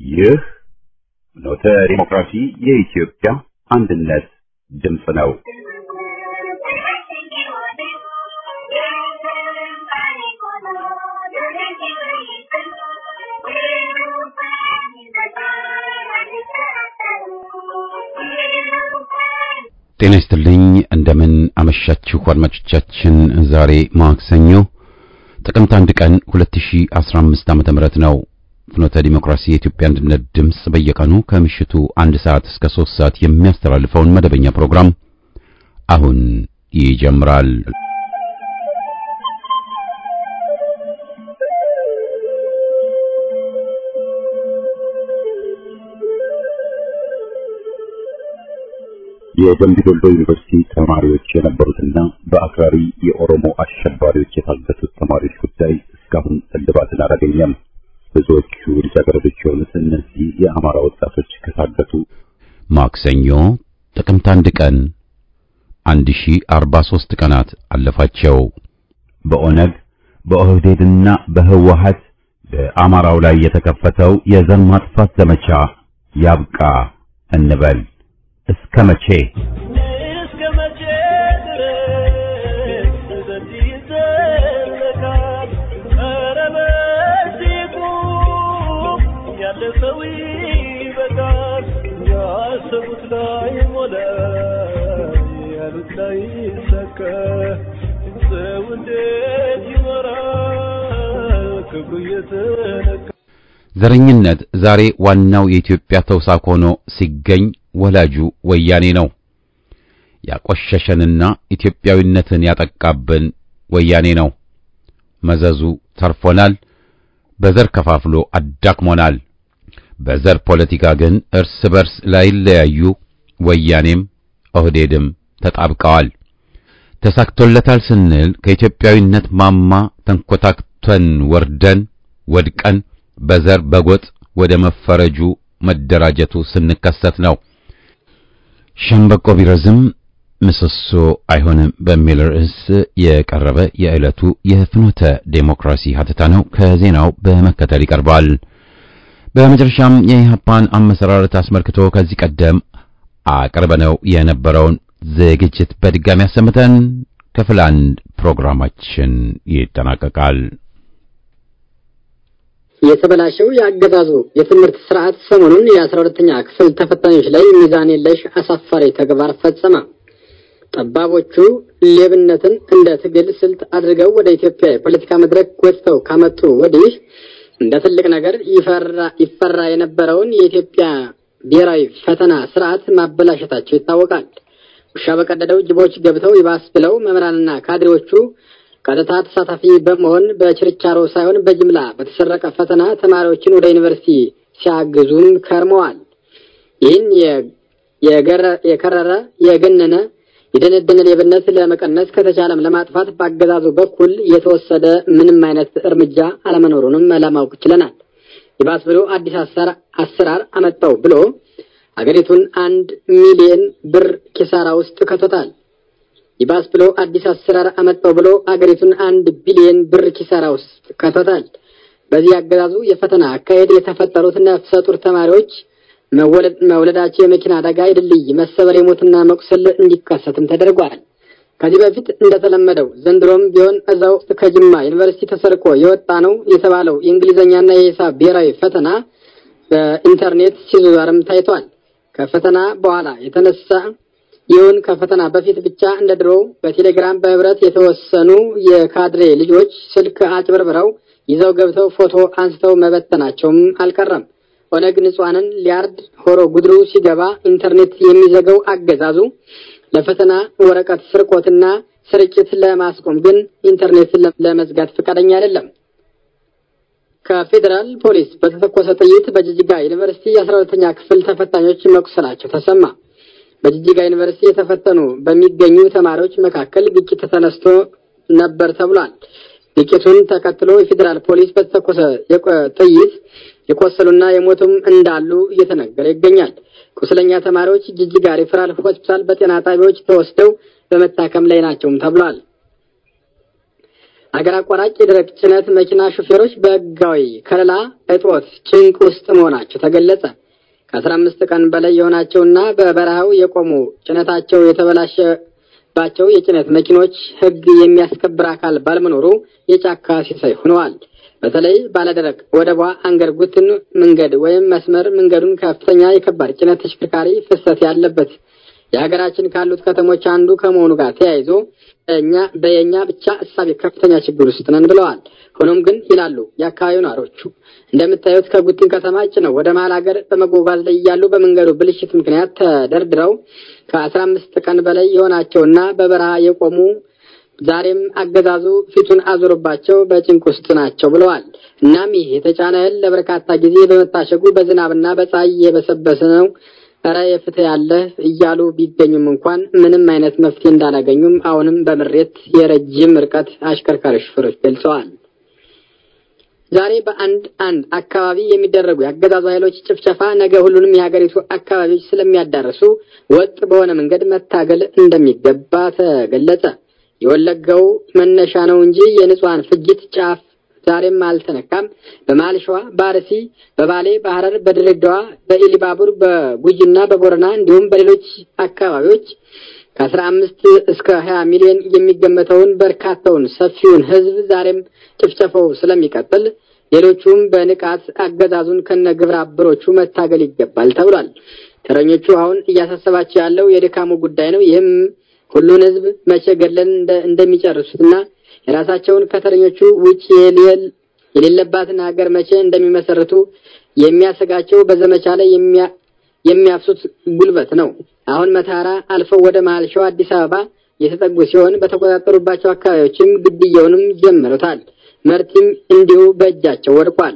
ይህ ፍኖተ ዲሞክራሲ የኢትዮጵያ አንድነት ድምፅ ነው። ጤና ይስጥልኝ። እንደምን አመሻችሁ አድማጮቻችን። ዛሬ ማክሰኞ ጥቅምት አንድ ቀን 2015 ዓመተ ምህረት ነው። ፍኖተ ዲሞክራሲ የኢትዮጵያ አንድነት ድምፅ በየቀኑ ከምሽቱ አንድ ሰዓት እስከ ሶስት ሰዓት የሚያስተላልፈውን መደበኛ ፕሮግራም አሁን ይጀምራል። የደምቢ ዶሎ ዩኒቨርሲቲ ተማሪዎች የነበሩትና በአክራሪ የኦሮሞ አሸባሪዎች የታገቱት ተማሪዎች ጉዳይ እስካሁን እልባትን አላገኘም። ብዙዎቹ ልጃገረዶች የሆኑት እነዚህ የአማራ ወጣቶች ከታገቱ ማክሰኞ ጥቅምት አንድ ቀን 1043 ቀናት አለፋቸው። በኦነግ በኦህዴድና በህወሀት በአማራው ላይ የተከፈተው የዘር ማጥፋት ዘመቻ ያብቃ እንበል። እስከ መቼ እስከ መቼ ድረስ በዚህ ይዘለቃል? ኧረ በዚህ ቁም፣ ያለፈው ይበቃል። ያሰቡት ላይ ሞላ፣ ያሉት ላይ ይሳካ። ሰው እንዴት ይኖራል ክብሩ እየተነካ? ዘረኝነት ዛሬ ዋናው የኢትዮጵያ ተውሳክ ሆኖ ሲገኝ ወላጁ ወያኔ ነው። ያቆሸሸንና ኢትዮጵያዊነትን ያጠቃብን ወያኔ ነው። መዘዙ ተርፎናል። በዘር ከፋፍሎ አዳክሞናል። በዘር ፖለቲካ ግን እርስ በርስ ላይለያዩ ወያኔም ኦህዴድም ተጣብቀዋል። ተሳክቶለታል ስንል ከኢትዮጵያዊነት ማማ ተንኮታክተን ወርደን ወድቀን በዘር በጎጥ ወደ መፈረጁ መደራጀቱ ስንከሰት ነው። ሸምበቆ ቢረዝም ምሰሶ አይሆንም በሚል ርዕስ የቀረበ የዕለቱ የፍኖተ ዴሞክራሲ ሀተታ ነው። ከዜናው በመከተል ይቀርባል። በመጨረሻም የኢህአፓን አመሰራረት አስመልክቶ ከዚህ ቀደም አቅርበነው የነበረውን ዝግጅት በድጋሚ አሰምተን ክፍል አንድ ፕሮግራማችን ይጠናቀቃል። የተበላሸው የአገዛዙ የትምህርት ስርዓት ሰሞኑን የአስራ ሁለተኛ ክፍል ተፈታኞች ላይ ሚዛን የለሽ አሳፋሪ ተግባር ፈጸመ። ጠባቦቹ ሌብነትን እንደ ትግል ስልት አድርገው ወደ ኢትዮጵያ የፖለቲካ መድረክ ጎትተው ካመጡ ወዲህ እንደ ትልቅ ነገር ይፈራ የነበረውን የኢትዮጵያ ብሔራዊ ፈተና ስርዓት ማበላሸታቸው ይታወቃል። ውሻ በቀደደው ጅቦች ገብተው ይባስ ብለው መምህራንና ካድሬዎቹ ቀጥታ ተሳታፊ በመሆን በችርቻሮ ሳይሆን በጅምላ በተሰረቀ ፈተና ተማሪዎችን ወደ ዩኒቨርሲቲ ሲያግዙም ከርመዋል። ይህን የከረረ የገነነ የደነደነ ሌብነት ለመቀነስ ከተቻለም ለማጥፋት በአገዛዙ በኩል የተወሰደ ምንም አይነት እርምጃ አለመኖሩንም ለማወቅ ችለናል። ይባስ ብሎ አዲስ አሰራር አመጣው ብሎ አገሪቱን አንድ ሚሊዮን ብር ኪሳራ ውስጥ ከቶታል። ይባስ ብሎ አዲስ አሰራር አመጣው ብሎ አገሪቱን አንድ ቢሊዮን ብር ኪሳራ ውስጥ ከቶታል። በዚህ አገዛዙ የፈተና አካሄድ የተፈጠሩት ነፍሰ ጡር ተማሪዎች መውለዳቸው የመኪና አደጋ፣ የድልድይ መሰበር፣ የሞትና መቁሰል እንዲከሰትም ተደርጓል። ከዚህ በፊት እንደተለመደው ዘንድሮም ቢሆን እዛው ከጅማ ዩኒቨርሲቲ ተሰርቆ የወጣ ነው የተባለው የእንግሊዝኛና የሂሳብ ብሔራዊ ፈተና በኢንተርኔት ሲዟዟርም ታይቷል። ከፈተና በኋላ የተነሳ ይሁን ከፈተና በፊት ብቻ እንደ ድሮው በቴሌግራም በህብረት የተወሰኑ የካድሬ ልጆች ስልክ አጭበርብረው ይዘው ገብተው ፎቶ አንስተው መበተናቸውም አልቀረም። ኦነግ ንጹሐንን ሊያርድ ሆሮ ጉድሩ ሲገባ ኢንተርኔት የሚዘገው አገዛዙ ለፈተና ወረቀት ስርቆትና ስርጭት ለማስቆም ግን ኢንተርኔት ለመዝጋት ፈቃደኛ አይደለም። ከፌዴራል ፖሊስ በተተኮሰ ጥይት በጅጅጋ ዩኒቨርሲቲ የአስራ ሁለተኛ ክፍል ተፈታኞች መቁሰላቸው ተሰማ። በጅጅጋ ዩኒቨርሲቲ የተፈተኑ በሚገኙ ተማሪዎች መካከል ግጭት ተነስቶ ነበር ተብሏል። ግጭቱን ተከትሎ የፌዴራል ፖሊስ በተተኮሰ ጥይት የቆሰሉና የሞቱም እንዳሉ እየተነገረ ይገኛል። ቁስለኛ ተማሪዎች ጅጅጋ ሪፈራል ሆስፒታል በጤና ጣቢያዎች ተወስደው በመታከም ላይ ናቸውም ተብሏል። ሀገር አቋራጭ የደረቅ ጭነት መኪና ሹፌሮች በሕጋዊ ከለላ እጦት ጭንቅ ውስጥ መሆናቸው ተገለጸ። ከአስራ አምስት ቀን በላይ የሆናቸውና በበረሃው የቆሙ ጭነታቸው የተበላሸባቸው የጭነት መኪኖች ሕግ የሚያስከብር አካል ባለመኖሩ የጫካ ሲሳይ ሆነዋል። በተለይ ባለደረቅ ወደቧ አንገርጉትን መንገድ ወይም መስመር መንገዱን ከፍተኛ የከባድ ጭነት ተሽከርካሪ ፍሰት ያለበት የሀገራችን ካሉት ከተሞች አንዱ ከመሆኑ ጋር ተያይዞ እኛ በየኛ ብቻ እሳቤ ከፍተኛ ችግር ውስጥ ነን ብለዋል። ሆኖም ግን ይላሉ የአካባቢው ነዋሪዎቹ እንደምታዩት ከጉትን ከተማ ጭነው ወደ መሀል ሀገር በመጓጓዝ ላይ እያሉ በመንገዱ ብልሽት ምክንያት ተደርድረው ከአስራ አምስት ቀን በላይ የሆናቸውና በበረሃ የቆሙ ዛሬም አገዛዙ ፊቱን አዞርባቸው በጭንቅ ውስጥ ናቸው ብለዋል። እናም ይህ የተጫነ እህል ለበርካታ ጊዜ በመታሸጉ በዝናብና በፀሐይ እየበሰበሰ ነው ኧረ የፍትህ ያለ እያሉ ቢገኙም እንኳን ምንም አይነት መፍትሄ እንዳላገኙም አሁንም በምሬት የረጅም ርቀት አሽከርካሪ ሹፌሮች ገልጸዋል። ዛሬ በአንድ አንድ አካባቢ የሚደረጉ የአገዛዙ ኃይሎች ጭፍጨፋ ነገ ሁሉንም የሀገሪቱ አካባቢዎች ስለሚያዳርሱ ወጥ በሆነ መንገድ መታገል እንደሚገባ ተገለጸ። የወለጋው መነሻ ነው እንጂ የንጹሐን ፍጅት ጫፍ ዛሬም አልተነካም። በመሀል ሸዋ፣ በአርሲ፣ በባሌ፣ በሐረር፣ በድሬዳዋ፣ በኢሊባቡር፣ በጉጂና በቦረና እንዲሁም በሌሎች አካባቢዎች ከአስራ አምስት እስከ ሀያ ሚሊዮን የሚገመተውን በርካታውን ሰፊውን ሕዝብ ዛሬም ጭፍጨፋው ስለሚቀጥል ሌሎቹም በንቃት አገዛዙን ከነ ግብረ አበሮቹ መታገል ይገባል ተብሏል። ተረኞቹ አሁን እያሳሰባቸው ያለው የድካሙ ጉዳይ ነው። ይህም ሁሉን ሕዝብ መቼ ገድለን እንደሚጨርሱትና የራሳቸውን ከተረኞቹ ውጭ የሌለባትን ሀገር መቼ እንደሚመሰርቱ የሚያሰጋቸው በዘመቻ ላይ የሚያፍሱት ጉልበት ነው። አሁን መታራ አልፈው ወደ መሀል ሸዋ አዲስ አበባ የተጠጉ ሲሆን በተቆጣጠሩባቸው አካባቢዎችም ግድያውንም ጀምረውታል። መርቲም እንዲሁ በእጃቸው ወድቋል።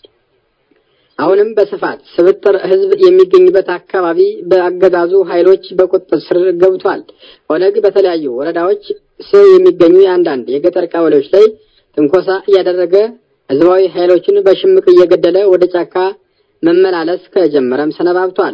አሁንም በስፋት ስብጥር ህዝብ የሚገኝበት አካባቢ በአገዛዙ ኃይሎች በቁጥጥር ስር ገብቷል። ኦነግ በተለያዩ ወረዳዎች ስር የሚገኙ የአንዳንድ የገጠር ቀበሌዎች ላይ ትንኮሳ እያደረገ ህዝባዊ ኃይሎችን በሽምቅ እየገደለ ወደ ጫካ መመላለስ ከጀመረም ሰነባብቷል።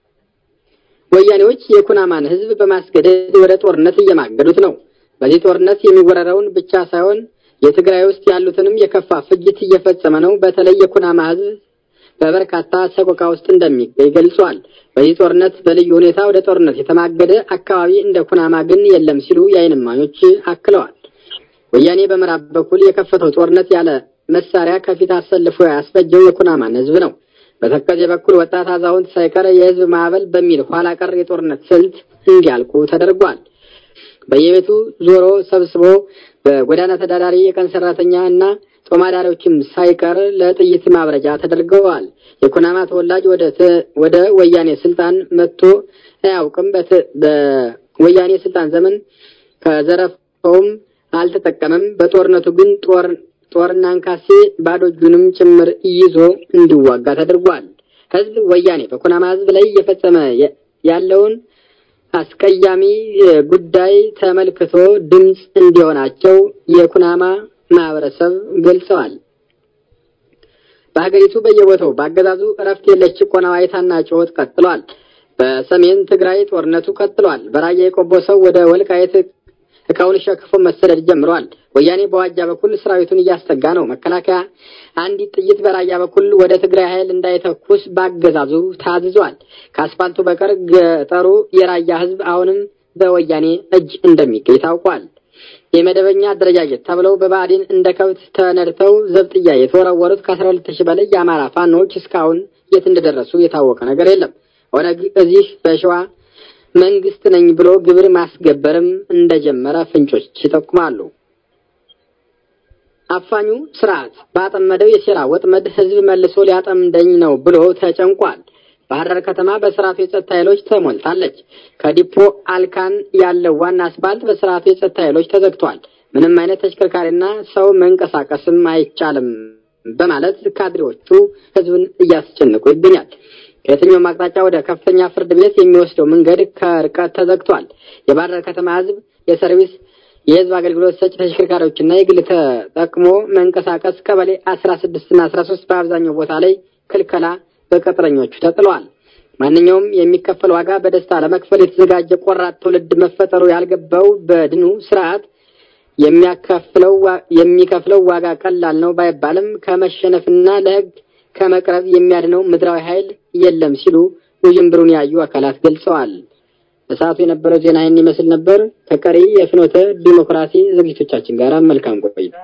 ወያኔዎች የኩናማን ህዝብ በማስገደድ ወደ ጦርነት እየማገዱት ነው። በዚህ ጦርነት የሚወረረውን ብቻ ሳይሆን የትግራይ ውስጥ ያሉትንም የከፋ ፍጅት እየፈጸመ ነው። በተለይ የኩናማ ህዝብ በበርካታ ሰቆቃ ውስጥ እንደሚገኝ ገልጿል። በዚህ ጦርነት በልዩ ሁኔታ ወደ ጦርነት የተማገደ አካባቢ እንደ ኩናማ ግን የለም ሲሉ የዓይን እማኞች አክለዋል። ወያኔ በምዕራብ በኩል የከፈተው ጦርነት ያለ መሳሪያ ከፊት አሰልፎ ያስፈጀው የኩናማን ህዝብ ነው። በተከዜ በኩል ወጣት አዛውንት ሳይቀር የህዝብ ማዕበል በሚል ኋላ ቀር የጦርነት ስልት እንዲያልቁ ተደርጓል። በየቤቱ ዞሮ ሰብስቦ በጎዳና ተዳዳሪ የቀን ሰራተኛ እና ጦማዳሪዎችም ሳይቀር ለጥይት ማብረጃ ተደርገዋል። የኩናማ ተወላጅ ወደ ወያኔ ስልጣን መጥቶ አያውቅም። በወያኔ ስልጣን ዘመን ከዘረፈውም አልተጠቀመም። በጦርነቱ ግን ጦር ጦርና አንካሴ ባዶ እጁንም ጭምር ይዞ እንዲዋጋ ተደርጓል። ህዝብ ወያኔ በኩናማ ህዝብ ላይ እየፈጸመ ያለውን አስቀያሚ ጉዳይ ተመልክቶ ድምፅ እንዲሆናቸው የኩናማ ማህበረሰብ ገልጸዋል። በሀገሪቱ በየቦታው በአገዛዙ እረፍት የለሽ ጭቆና ዋይታና ጩኸት ቀጥሏል። በሰሜን ትግራይ ጦርነቱ ቀጥሏል። በራያ የቆቦ ሰው ወደ ወልቃየት እቃውን ሸክፎ መሰደድ ጀምሯል። ወያኔ በዋጃ በኩል ሰራዊቱን እያስጠጋ ነው። መከላከያ አንዲት ጥይት በራያ በኩል ወደ ትግራይ ኃይል እንዳይተኩስ በአገዛዙ ታዝዟል። ከአስፋልቱ በቀር ገጠሩ የራያ ህዝብ አሁንም በወያኔ እጅ እንደሚገኝ ታውቋል። የመደበኛ አደረጃጀት ተብለው በባዕዲን እንደ ከብት ተነድተው ዘብጥያ የተወረወሩት ከአስራ ሁለት ሺህ በላይ የአማራ ፋኖዎች እስካሁን የት እንደደረሱ የታወቀ ነገር የለም። ኦነግ እዚህ በሸዋ መንግስት ነኝ ብሎ ግብር ማስገበርም እንደጀመረ ፍንጮች ይጠቁማሉ። አፋኙ ስርዓት ባጠመደው የሴራ ወጥመድ ህዝብ መልሶ ሊያጠምደኝ ነው ብሎ ተጨንቋል። ባህር ዳር ከተማ በስርዓቱ የጸጥታ ኃይሎች ተሞልታለች። ከዲፖ አልካን ያለው ዋና አስፋልት በስርዓቱ የጸጥታ ኃይሎች ተዘግቷል። ምንም አይነት ተሽከርካሪና ሰው መንቀሳቀስም አይቻልም በማለት ካድሬዎቹ ህዝብን እያስጨነቁ ይገኛል። ከየትኛውም አቅጣጫ ወደ ከፍተኛ ፍርድ ቤት የሚወስደው መንገድ ከርቀት ተዘግቷል። የባህር ዳር ከተማ ህዝብ የሰርቪስ የህዝብ አገልግሎት ሰጪ ተሽከርካሪዎችና የግል ተጠቅሞ መንቀሳቀስ ቀበሌ አስራ ስድስት እና አስራ ሶስት በአብዛኛው ቦታ ላይ ክልከላ በቅጥረኞቹ ተጥለዋል። ማንኛውም የሚከፈል ዋጋ በደስታ ለመክፈል የተዘጋጀ ቆራጥ ትውልድ መፈጠሩ ያልገባው በድኑ ስርዓት የሚያካፍለው የሚከፍለው ዋጋ ቀላል ነው ባይባልም ከመሸነፍና ለሕግ ከመቅረብ የሚያድነው ምድራዊ ኃይል የለም ሲሉ ውዥንብሩን ያዩ አካላት ገልጸዋል። በሰዓቱ የነበረው ዜና ይህን ይመስል ነበር። ከቀሪ የፍኖተ ዲሞክራሲ ዝግጅቶቻችን ጋር መልካም ቆይታ።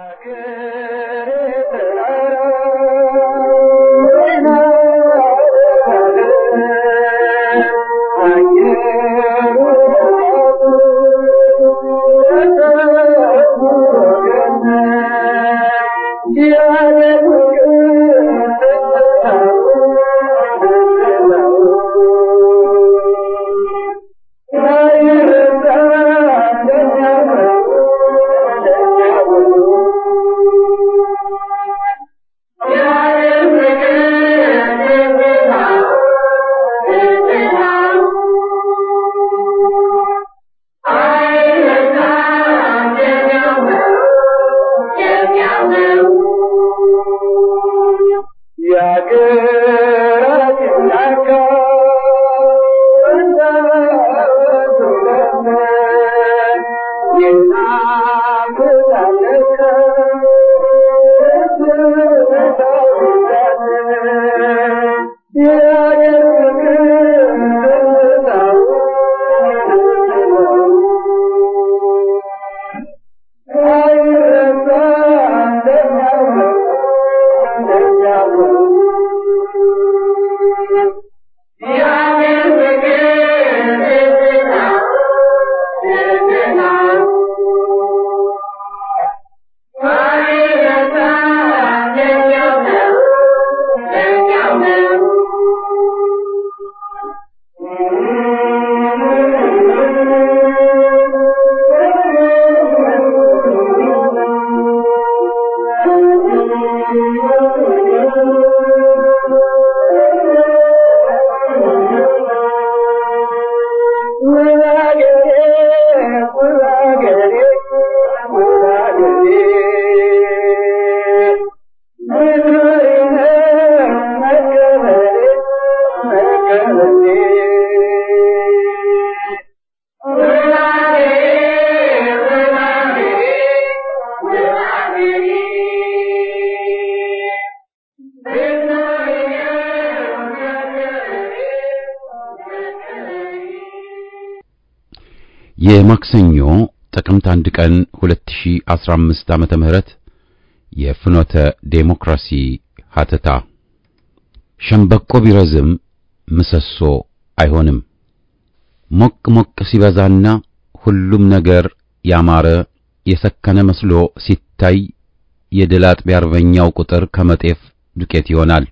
የማክሰኞ ጥቅምት አንድ ቀን 2015 ዓመተ ምህረት የፍኖተ ዴሞክራሲ ሀተታ ሸምበቆ ቢረዝም ምሰሶ አይሆንም። ሞቅ ሞቅ ሲበዛና ሁሉም ነገር ያማረ የሰከነ መስሎ ሲታይ የድል አጥቢያ አርበኛው ቁጥር ከመጤፍ ዱቄት ይሆናል።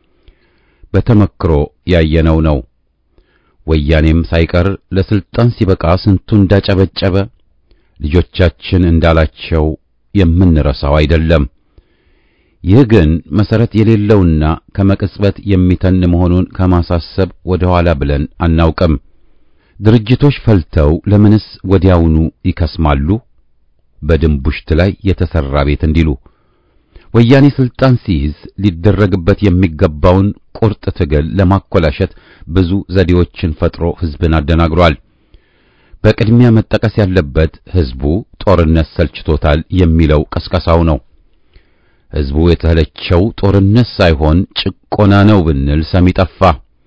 በተመክሮ ያየነው ነው። ወያኔም ሳይቀር ለስልጣን ሲበቃ ስንቱ እንዳጨበጨበ ልጆቻችን እንዳላቸው የምንረሳው አይደለም። ይህ ግን መሰረት የሌለውና ከመቅጽበት የሚተን መሆኑን ከማሳሰብ ወደ ኋላ ብለን አናውቅም። ድርጅቶች ፈልተው ለምንስ ወዲያውኑ ይከስማሉ? በድንቡሽት ላይ የተሰራ ቤት እንዲሉ ወያኔ ስልጣን ሲይዝ ሊደረግበት የሚገባውን ቁርጥ ትግል ለማኮላሸት ብዙ ዘዴዎችን ፈጥሮ ህዝብን አደናግሯል። በቅድሚያ መጠቀስ ያለበት ህዝቡ ጦርነት ሰልችቶታል የሚለው ቀስቀሳው ነው። ህዝቡ የተለቸው ጦርነት ሳይሆን ጭቆና ነው ብንል ሰሚ ጠፋ።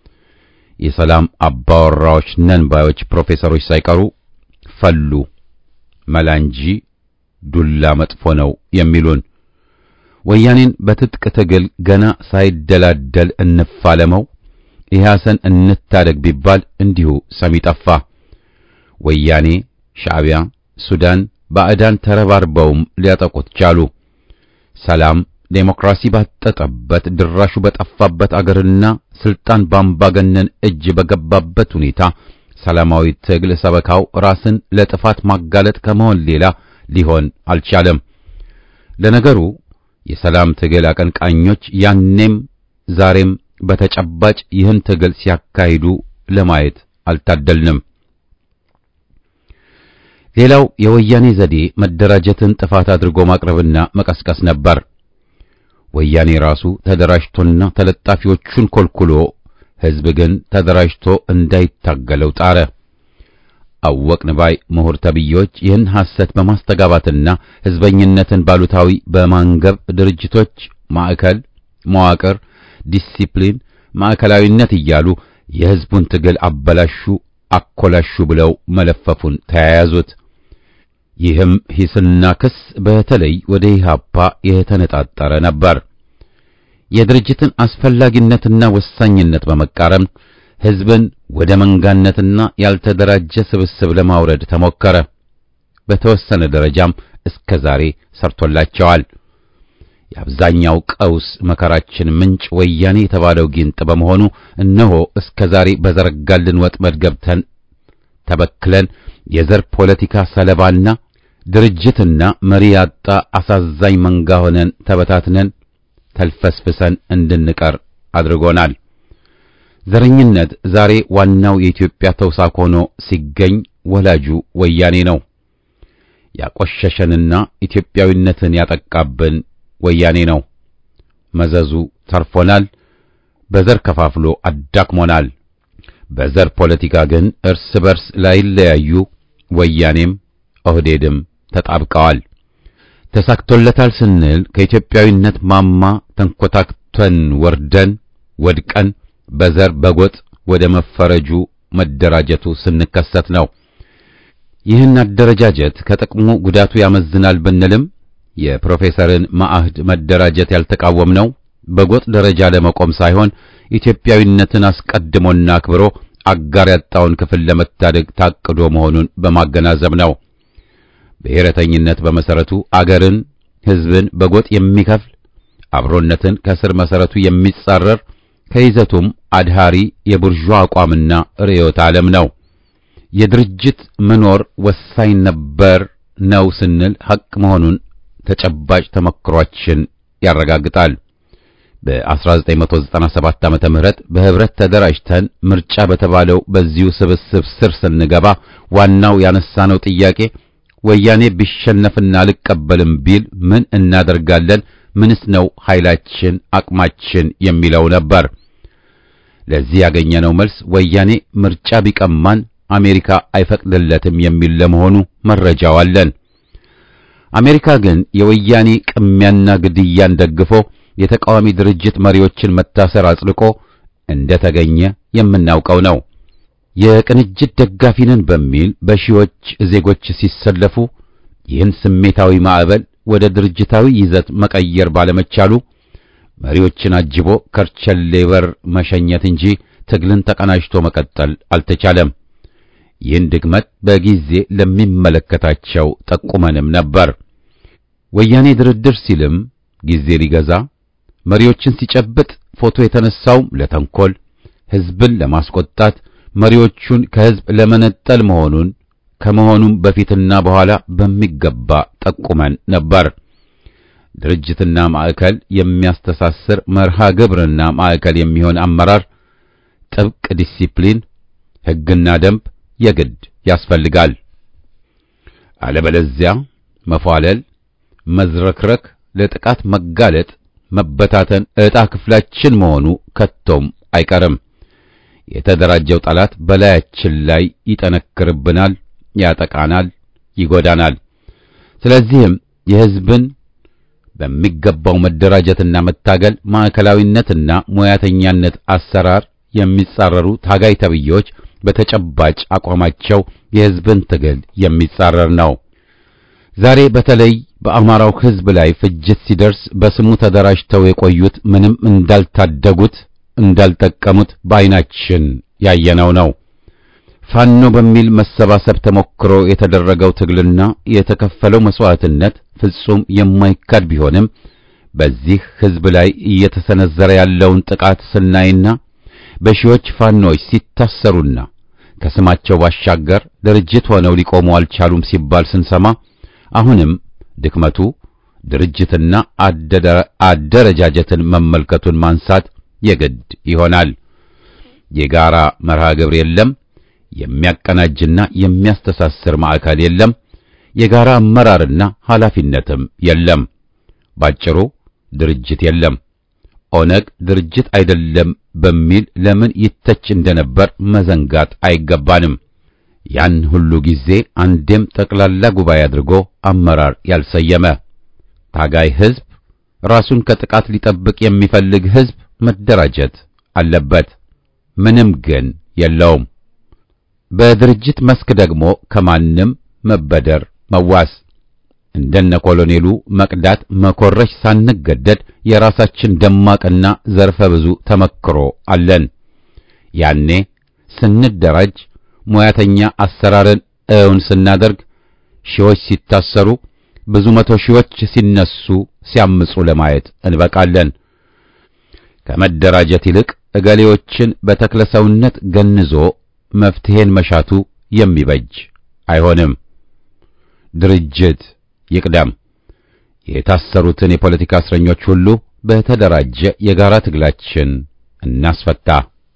የሰላም አባወራዎች ነን ባዮች ፕሮፌሰሮች ሳይቀሩ ፈሉ። መላ እንጂ ዱላ መጥፎ ነው የሚሉን ወያኔን በትጥቅ ትግል ገና ሳይደላደል እንፋለመው፣ ኢህአሰን እንታደግ ቢባል እንዲሁ ሰሚ ጠፋ። ወያኔ፣ ሻዕቢያ፣ ሱዳን፣ ባዕዳን ተረባርበውም ሊያጠቁት ቻሉ። ሰላም ዴሞክራሲ ባጠጠበት ድራሹ በጠፋበት አገርና ስልጣን ባምባገነን እጅ በገባበት ሁኔታ ሰላማዊ ትግል ሰበካው ራስን ለጥፋት ማጋለጥ ከመሆን ሌላ ሊሆን አልቻለም። ለነገሩ የሰላም ትግል አቀንቃኞች ያኔም ዛሬም በተጨባጭ ይህን ትግል ሲያካሂዱ ለማየት አልታደልንም። ሌላው የወያኔ ዘዴ መደራጀትን ጥፋት አድርጎ ማቅረብና መቀስቀስ ነበር። ወያኔ ራሱ ተደራጅቶና ተለጣፊዎቹን ኮልኩሎ ሕዝብ ግን ተደራጅቶ እንዳይታገለው ጣረ። አወቅን ባይ ምሁር ተብዬዎች ይህን ሐሰት በማስተጋባትና ሕዝበኝነትን ባሉታዊ በማንገብ ድርጅቶች ማዕከል፣ መዋቅር፣ ዲሲፕሊን፣ ማዕከላዊነት እያሉ የሕዝቡን ትግል አበላሹ፣ አኮላሹ ብለው መለፈፉን ተያያዙት። ይህም ሂስና ክስ በተለይ ወደ ኢህአፓ የተነጣጠረ ነበር። የድርጅትን አስፈላጊነትና ወሳኝነት በመቃረም ሕዝብን ወደ መንጋነትና ያልተደራጀ ስብስብ ለማውረድ ተሞከረ። በተወሰነ ደረጃም እስከ ዛሬ ሰርቶላቸዋል። የአብዛኛው ቀውስ መከራችን ምንጭ ወያኔ የተባለው ጊንጥ በመሆኑ እነሆ እስከ ዛሬ በዘረጋልን ወጥመድ ገብተን ተበክለን የዘር ፖለቲካ ሰለባና ድርጅትና መሪ ያጣ አሳዛኝ መንጋ ሆነን ተበታትነን ተልፈስፍሰን እንድንቀር አድርጎናል። ዘረኝነት ዛሬ ዋናው የኢትዮጵያ ተውሳክ ሆኖ ሲገኝ ወላጁ ወያኔ ነው። ያቆሸሸንና ኢትዮጵያዊነትን ያጠቃብን ወያኔ ነው። መዘዙ ተርፎናል። በዘር ከፋፍሎ አዳክሞናል። በዘር ፖለቲካ ግን እርስ በርስ ላይለያዩ ወያኔም ኦህዴድም ተጣብቀዋል። ተሳክቶለታል ስንል ከኢትዮጵያዊነት ማማ ተንኮታክተን ወርደን ወድቀን በዘር በጎጥ ወደ መፈረጁ መደራጀቱ ስንከሰት ነው። ይህን አደረጃጀት ከጥቅሙ ጉዳቱ ያመዝናል ብንልም የፕሮፌሰርን ማዕህድ መደራጀት ያልተቃወምነው በጎጥ ደረጃ ለመቆም ሳይሆን ኢትዮጵያዊነትን አስቀድሞና አክብሮ አጋር ያጣውን ክፍል ለመታደግ ታቅዶ መሆኑን በማገናዘብ ነው። ብሔረተኝነት በመሰረቱ አገርን፣ ሕዝብን በጎጥ የሚከፍል አብሮነትን ከስር መሰረቱ የሚጻረር ከይዘቱም አድሃሪ የቡርዣ አቋምና ርዕዮተ ዓለም ነው። የድርጅት መኖር ወሳኝ ነበር ነው ስንል ሐቅ መሆኑን ተጨባጭ ተመክሯችን ያረጋግጣል። በ1997 ዓመተ ምህረት በህብረት ተደራጅተን ምርጫ በተባለው በዚሁ ስብስብ ስር ስንገባ ዋናው ያነሳነው ጥያቄ ወያኔ ቢሸነፍና አልቀበልም ቢል ምን እናደርጋለን? ምንስ ነው ኃይላችን፣ አቅማችን የሚለው ነበር። ለዚህ ያገኘነው መልስ ወያኔ ምርጫ ቢቀማን አሜሪካ አይፈቅድለትም የሚል ለመሆኑ መረጃው አለን። አሜሪካ ግን የወያኔ ቅሚያና ግድያን ደግፎ የተቃዋሚ ድርጅት መሪዎችን መታሰር አጽድቆ እንደተገኘ የምናውቀው ነው። የቅንጅት ደጋፊ ነን በሚል በሺዎች ዜጎች ሲሰለፉ ይህን ስሜታዊ ማዕበል ወደ ድርጅታዊ ይዘት መቀየር ባለመቻሉ መሪዎችን አጅቦ ከርቸሌ በር መሸኘት እንጂ ትግልን ተቀናጅቶ መቀጠል አልተቻለም። ይህን ድክመት በጊዜ ለሚመለከታቸው ጠቁመንም ነበር። ወያኔ ድርድር ሲልም ጊዜ ሊገዛ መሪዎችን ሲጨብጥ ፎቶ የተነሳውም ለተንኮል ሕዝብን ለማስቆጣት መሪዎቹን ከሕዝብ ለመነጠል መሆኑን ከመሆኑም በፊትና በኋላ በሚገባ ጠቁመን ነበር። ድርጅትና ማዕከል የሚያስተሳስር መርሃ ግብርና ማዕከል የሚሆን አመራር፣ ጥብቅ ዲሲፕሊን፣ ሕግና ደንብ የግድ ያስፈልጋል። አለበለዚያ መፏለል፣ መዝረክረክ፣ ለጥቃት መጋለጥ፣ መበታተን ዕጣ ክፍላችን መሆኑ ከቶም አይቀርም። የተደራጀው ጠላት በላያችን ላይ ይጠነክርብናል፣ ያጠቃናል፣ ይጎዳናል። ስለዚህም የሕዝብን በሚገባው መደራጀትና መታገል ማዕከላዊነትና ሙያተኛነት አሰራር የሚጻረሩ ታጋይ ተብዬዎች በተጨባጭ አቋማቸው የሕዝብን ትግል የሚጻረር ነው። ዛሬ በተለይ በአማራው ሕዝብ ላይ ፍጅት ሲደርስ በስሙ ተደራጅተው የቆዩት ምንም እንዳልታደጉት እንዳልጠቀሙት በዓይናችን ያየነው ነው። ፋኖ በሚል መሰባሰብ ተሞክሮ የተደረገው ትግልና የተከፈለው መስዋዕትነት ፍጹም የማይካድ ቢሆንም በዚህ ሕዝብ ላይ እየተሰነዘረ ያለውን ጥቃት ስናይና በሺዎች ፋኖች ሲታሰሩና ከስማቸው ባሻገር ድርጅት ሆነው ሊቆሙ አልቻሉም ሲባል ስንሰማ አሁንም ድክመቱ ድርጅትና አደረጃጀትን መመልከቱን ማንሳት የግድ ይሆናል። የጋራ መርሃ ግብር የለም። የሚያቀናጅና የሚያስተሳስር ማዕከል የለም። የጋራ አመራርና ኃላፊነትም የለም። ባጭሩ ድርጅት የለም። ኦነግ ድርጅት አይደለም በሚል ለምን ይተች እንደነበር መዘንጋት አይገባንም። ያን ሁሉ ጊዜ አንዴም ጠቅላላ ጉባኤ አድርጎ አመራር ያልሰየመ ታጋይ ሕዝብ፣ ራሱን ከጥቃት ሊጠብቅ የሚፈልግ ሕዝብ መደራጀት አለበት። ምንም ግን የለውም። በድርጅት መስክ ደግሞ ከማንም መበደር መዋስ እንደነ ኮሎኔሉ መቅዳት መኮረሽ ሳንገደድ የራሳችን ደማቅና ዘርፈ ብዙ ተመክሮ አለን። ያኔ ስንደራጅ ሙያተኛ አሰራርን እውን ስናደርግ ሺዎች ሲታሰሩ ብዙ መቶ ሺዎች ሲነሱ ሲያምጹ ለማየት እንበቃለን። ከመደራጀት ይልቅ እገሌዎችን በተክለሰውነት ገንዞ መፍትሄን መሻቱ የሚበጅ አይሆንም። ድርጅት ይቅደም። የታሰሩትን የፖለቲካ እስረኞች ሁሉ በተደራጀ የጋራ ትግላችን እናስፈታ።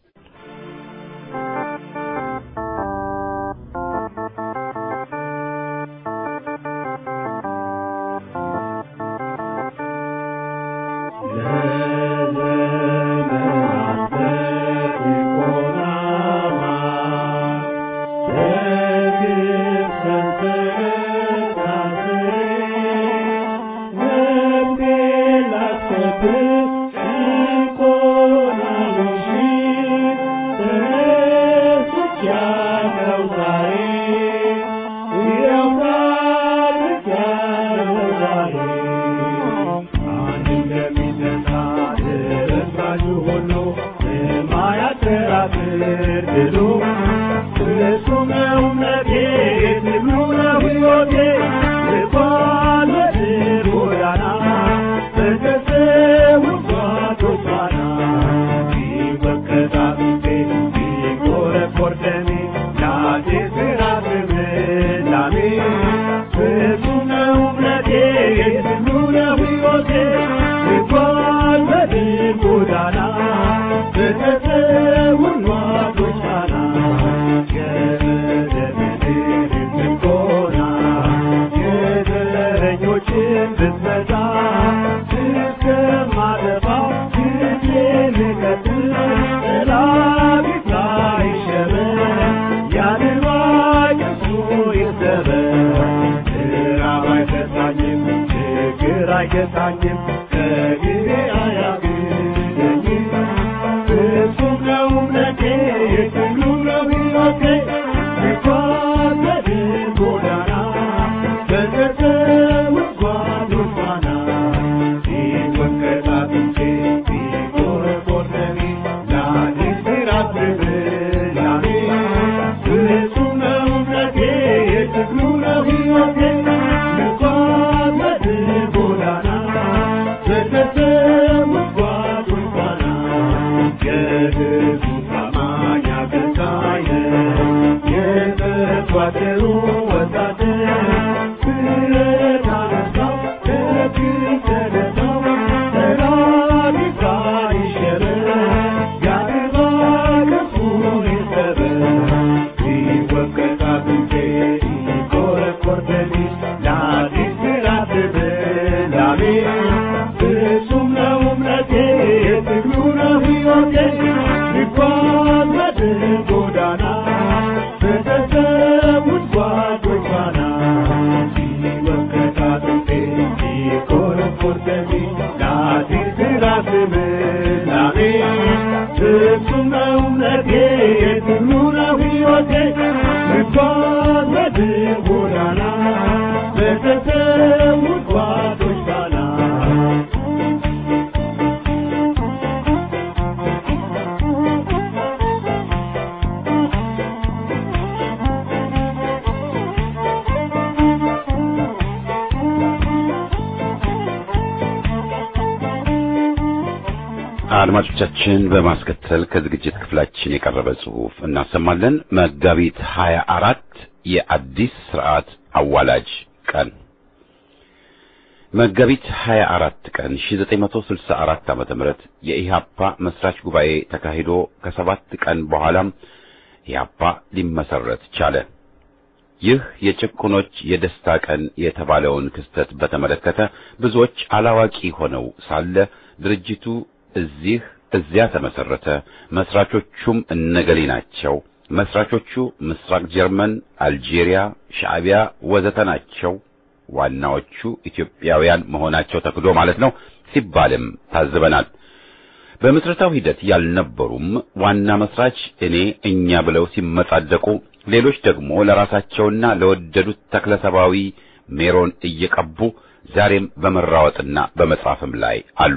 አድማጮቻችን በማስከተል ከዝግጅት ክፍላችን የቀረበ ጽሑፍ እናሰማለን። መጋቢት 24 የአዲስ ስርዓት አዋላጅ ቀን መጋቢት 24 ቀን 1964 ዓመተ ምህረት የኢህአፓ መስራች ጉባኤ ተካሂዶ ከሰባት ቀን በኋላም ኢህአፓ ሊመሰረት ቻለ። ይህ የጭቁኖች የደስታ ቀን የተባለውን ክስተት በተመለከተ ብዙዎች አላዋቂ ሆነው ሳለ ድርጅቱ እዚህ እዚያ ተመሰረተ፣ መስራቾቹም እነገሌ ናቸው፣ መስራቾቹ ምስራቅ ጀርመን፣ አልጄሪያ፣ ሻዕቢያ ወዘተ ናቸው። ዋናዎቹ ኢትዮጵያውያን መሆናቸው ተክዶ ማለት ነው ሲባልም ታዝበናል። በምስረታው ሂደት ያልነበሩም ዋና መስራች እኔ እኛ ብለው ሲመጻደቁ፣ ሌሎች ደግሞ ለራሳቸውና ለወደዱት ተክለሰባዊ ሜሮን እየቀቡ ዛሬም በመራወጥና በመጻፍም ላይ አሉ።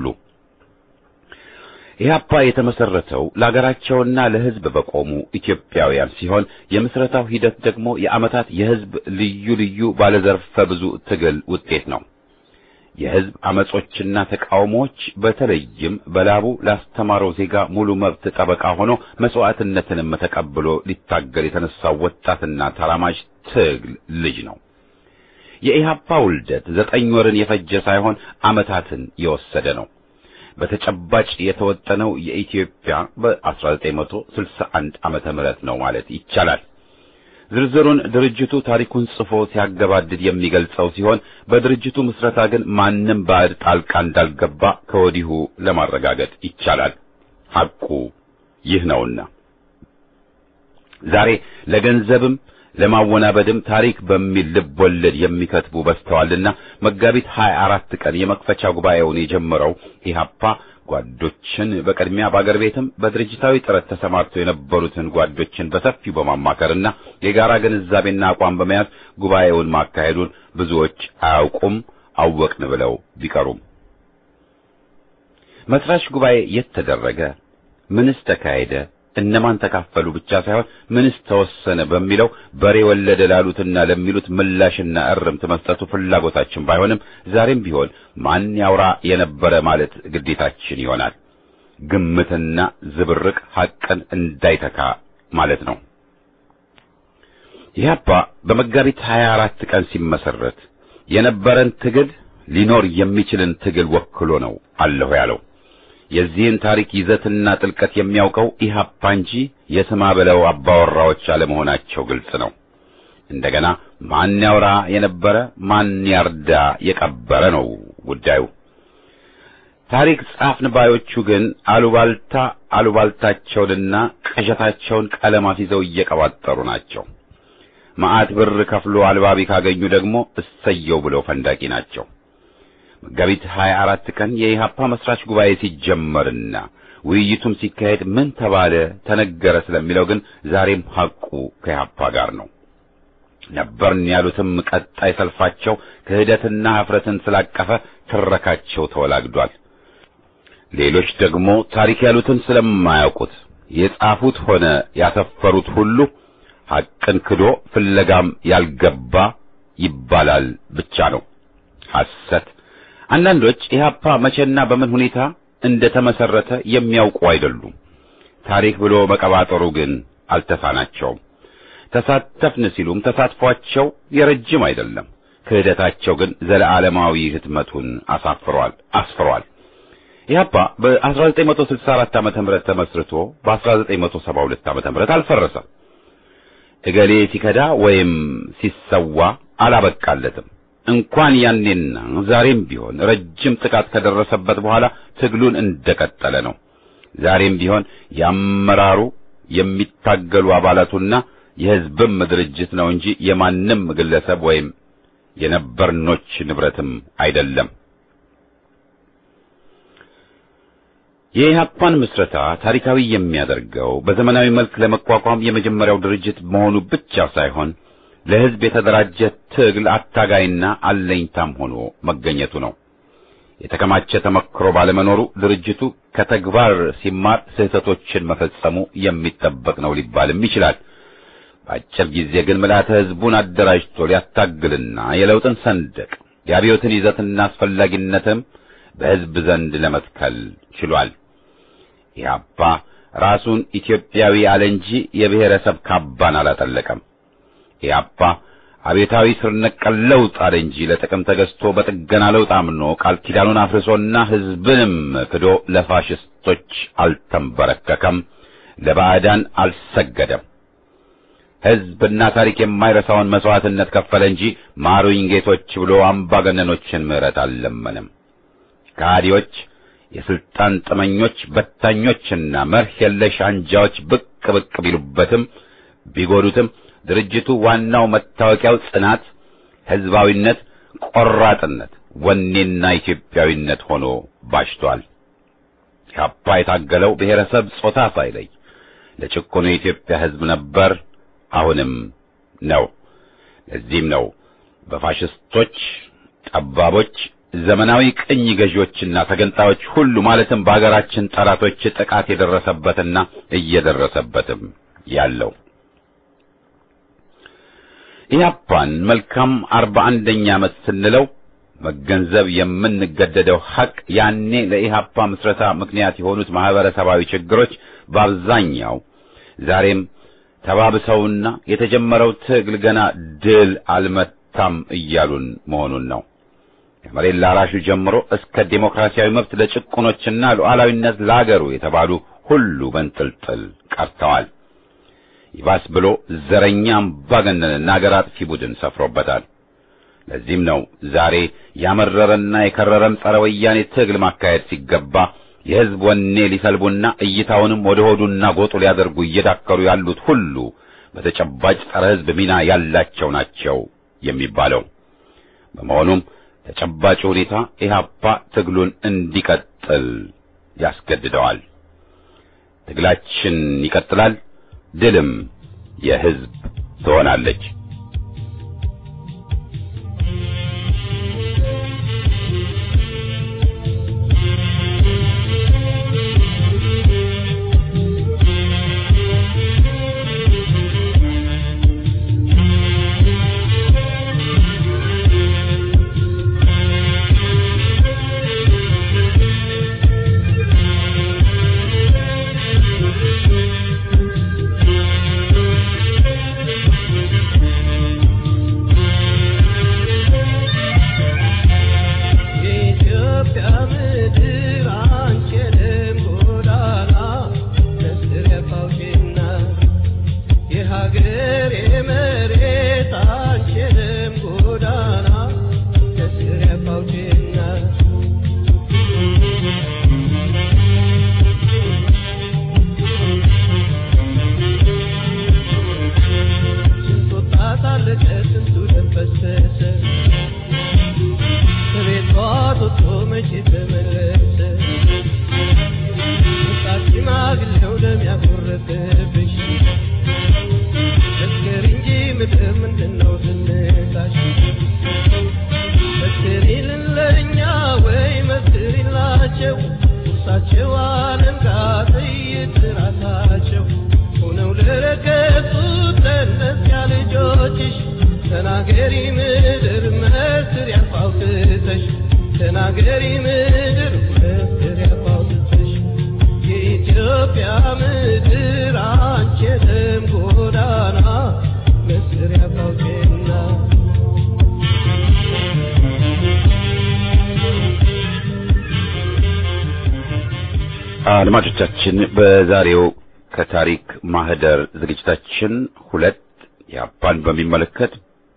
ኢህአፓ የተመሰረተው ለሀገራቸውና ለሕዝብ በቆሙ ኢትዮጵያውያን ሲሆን የምስረታው ሂደት ደግሞ የዓመታት የሕዝብ ልዩ ልዩ ባለዘርፈ ብዙ ትግል ውጤት ነው። የሕዝብ አመጾችና ተቃውሞዎች በተለይም በላቡ ላስተማረው ዜጋ ሙሉ መብት ጠበቃ ሆኖ መስዋዕትነትንም ተቀብሎ ሊታገል የተነሳው ወጣትና ተራማጅ ትግል ልጅ ነው። የኢህአፓ ውልደት ዘጠኝ ወርን የፈጀ ሳይሆን ዓመታትን የወሰደ ነው። በተጨባጭ የተወጠነው የኢትዮጵያ በ1961 ዓመተ ምህረት ነው ማለት ይቻላል። ዝርዝሩን ድርጅቱ ታሪኩን ጽፎ ሲያገባድድ የሚገልጸው ሲሆን በድርጅቱ ምስረታ ግን ማንም ባዕድ ጣልቃ እንዳልገባ ከወዲሁ ለማረጋገጥ ይቻላል። ሐቁ ይህ ነውና ዛሬ ለገንዘብም ለማወናበድም ታሪክ በሚል ልብ ወለድ የሚከትቡ በዝተዋልና መጋቢት 24 ቀን የመክፈቻ ጉባኤውን የጀመረው ኢህአፓ ጓዶችን በቅድሚያ በአገር ቤትም በድርጅታዊ ጥረት ተሰማርተው የነበሩትን ጓዶችን በሰፊው በማማከርና የጋራ ግንዛቤና አቋም በመያዝ ጉባኤውን ማካሄዱን ብዙዎች አያውቁም፣ አወቅን ብለው ቢቀሩም መስራች ጉባኤ የት ተደረገ? ምንስ ተካሄደ? እነማን ተካፈሉ ብቻ ሳይሆን ምንስ ተወሰነ በሚለው በሬ ወለደ ላሉትና ለሚሉት ምላሽና እርምት መስጠቱ ፍላጎታችን ባይሆንም ዛሬም ቢሆን ማን ያውራ የነበረ ማለት ግዴታችን ይሆናል። ግምትና ዝብርቅ ሐቅን እንዳይተካ ማለት ነው። ኢህአፓ በመጋቢት 24 ቀን ሲመሰረት የነበረን ትግል ሊኖር የሚችልን ትግል ወክሎ ነው አለሁ ያለው። የዚህን ታሪክ ይዘትና ጥልቀት የሚያውቀው ኢህአፓ እንጂ የስማ በለው አባወራዎች አለመሆናቸው ግልጽ ነው። እንደገና ማን ያውራ የነበረ ማን ያርዳ የቀበረ ነው ጉዳዩ። ታሪክ ጻፍን ባዮቹ ግን አሉባልታ አሉባልታቸውንና ቅዠታቸውን ቀለማት ይዘው እየቀባጠሩ ናቸው። መዓት ብር ከፍሎ አልባቢ ካገኙ ደግሞ እሰየው ብለው ፈንዳቂ ናቸው። መጋቢት 24 ቀን የኢህአፓ መስራች ጉባኤ ሲጀመርና ውይይቱም ሲካሄድ ምን ተባለ ተነገረ ስለሚለው ግን ዛሬም ሐቁ ከኢህአፓ ጋር ነው። ነበርን ያሉትም ቀጣይ ሰልፋቸው ክህደትና ኀፍረትን ስላቀፈ ትረካቸው ተወላግዷል። ሌሎች ደግሞ ታሪክ ያሉትን ስለማያውቁት የጻፉት ሆነ ያሰፈሩት ሁሉ ሐቅን ክዶ ፍለጋም ያልገባ ይባላል ብቻ ነው ሐሰት። አንዳንዶች ኢህአፓ መቼና በምን ሁኔታ እንደተመሰረተ የሚያውቁ አይደሉም። ታሪክ ብሎ መቀባጠሩ ግን አልተሳናቸውም። ተሳተፍን ሲሉም ተሳትፏቸው የረጅም አይደለም። ክህደታቸው ግን ዘለዓለማዊ ህትመቱን አሳፍሯል አስፍሯል። ኢህአፓ በ1964 ዓመተ ምህረት ተመስርቶ በ1972 ዓመተ ምህረት አልፈረሰም። እገሌ ሲከዳ ወይም ሲሰዋ አላበቃለትም። እንኳን ያኔና ዛሬም ቢሆን ረጅም ጥቃት ከደረሰበት በኋላ ትግሉን እንደቀጠለ ነው። ዛሬም ቢሆን የአመራሩ የሚታገሉ አባላቱና የህዝብም ድርጅት ነው እንጂ የማንም ግለሰብ ወይም የነበርኖች ንብረትም አይደለም። የኢህአፓን ምስረታ ታሪካዊ የሚያደርገው በዘመናዊ መልክ ለመቋቋም የመጀመሪያው ድርጅት መሆኑ ብቻ ሳይሆን ለህዝብ የተደራጀ ትግል አታጋይና አለኝታም ሆኖ መገኘቱ ነው። የተከማቸ ተመክሮ ባለመኖሩ ድርጅቱ ከተግባር ሲማር ስህተቶችን መፈጸሙ የሚጠበቅ ነው ሊባልም ይችላል። በአጭር ጊዜ ግን ምልዓተ ህዝቡን አደራጅቶ ሊያታግልና የለውጥን ሰንደቅ የአብዮትን ይዘትና አስፈላጊነትም በህዝብ ዘንድ ለመትከል ችሏል። ኢህአፓ ራሱን ኢትዮጵያዊ አለ እንጂ የብሔረሰብ ካባን አላጠለቀም። ኢህአፓ አቤታዊ ስር ነቀል ለውጥ አለ እንጂ ለጥቅም ተገዝቶ በጥገና ለውጥ አምኖ ቃል ኪዳኑን አፍርሶና ህዝብንም ክዶ ለፋሽስቶች አልተንበረከከም፣ ለባዕዳን አልሰገደም። ህዝብና ታሪክ የማይረሳውን መስዋዕትነት ከፈለ እንጂ ማሩኝ ጌቶች ብሎ አምባገነኖችን ምህረት አልለመንም። ከሃዲዎች፣ የስልጣን ጥመኞች፣ በታኞችና መርህ የለሽ አንጃዎች ብቅ ብቅ ቢሉበትም ቢጎዱትም ድርጅቱ ዋናው መታወቂያው ጽናት፣ ህዝባዊነት፣ ቆራጥነት፣ ወኔና ኢትዮጵያዊነት ሆኖ ባሽቷል። ኢህአፓ የታገለው ብሔረሰብ ጾታ ሳይለይ ለጭቆኑ የኢትዮጵያ ህዝብ ነበር፣ አሁንም ነው። ለዚህም ነው በፋሽስቶች ጠባቦች፣ ዘመናዊ ቅኝ ገዢዎችና ተገንጣዮች ሁሉ ማለትም በአገራችን ጠላቶች ጥቃት የደረሰበትና እየደረሰበትም ያለው። ኢህአፓን መልካም አርባ አንደኛ ዓመት ስንለው መገንዘብ የምንገደደው ሐቅ ያኔ ለኢህአፓ ምስረታ ምክንያት የሆኑት ማህበረሰባዊ ችግሮች በአብዛኛው ዛሬም ተባብሰውና የተጀመረው ትግል ገና ድል አልመታም እያሉን መሆኑን ነው። ከመሬት ላራሹ ጀምሮ እስከ ዴሞክራሲያዊ መብት ለጭቁኖችና ሉዓላዊነት ለአገሩ የተባሉ ሁሉ በንጥልጥል ቀርተዋል። ይባስ ብሎ ዘረኛ አምባገነንና አገር አጥፊ ቡድን ሰፍሮበታል። ለዚህም ነው ዛሬ ያመረረና የከረረም ጸረ ወያኔ ትግል ማካሄድ ሲገባ የህዝብ ወኔ ሊሰልቡና እይታውንም ወደ ሆዱና ጎጡ ሊያደርጉ እየዳከሩ ያሉት ሁሉ በተጨባጭ ጸረ ህዝብ ሚና ያላቸው ናቸው የሚባለው። በመሆኑም ተጨባጭ ሁኔታ ኢህአፓ ትግሉን እንዲቀጥል ያስገድደዋል። ትግላችን ይቀጥላል፣ ድልም የህዝብ ትሆናለች። አድማጮቻችን በዛሬው ከታሪክ ማህደር ዝግጅታችን ሁለት ኢህአፓን በሚመለከት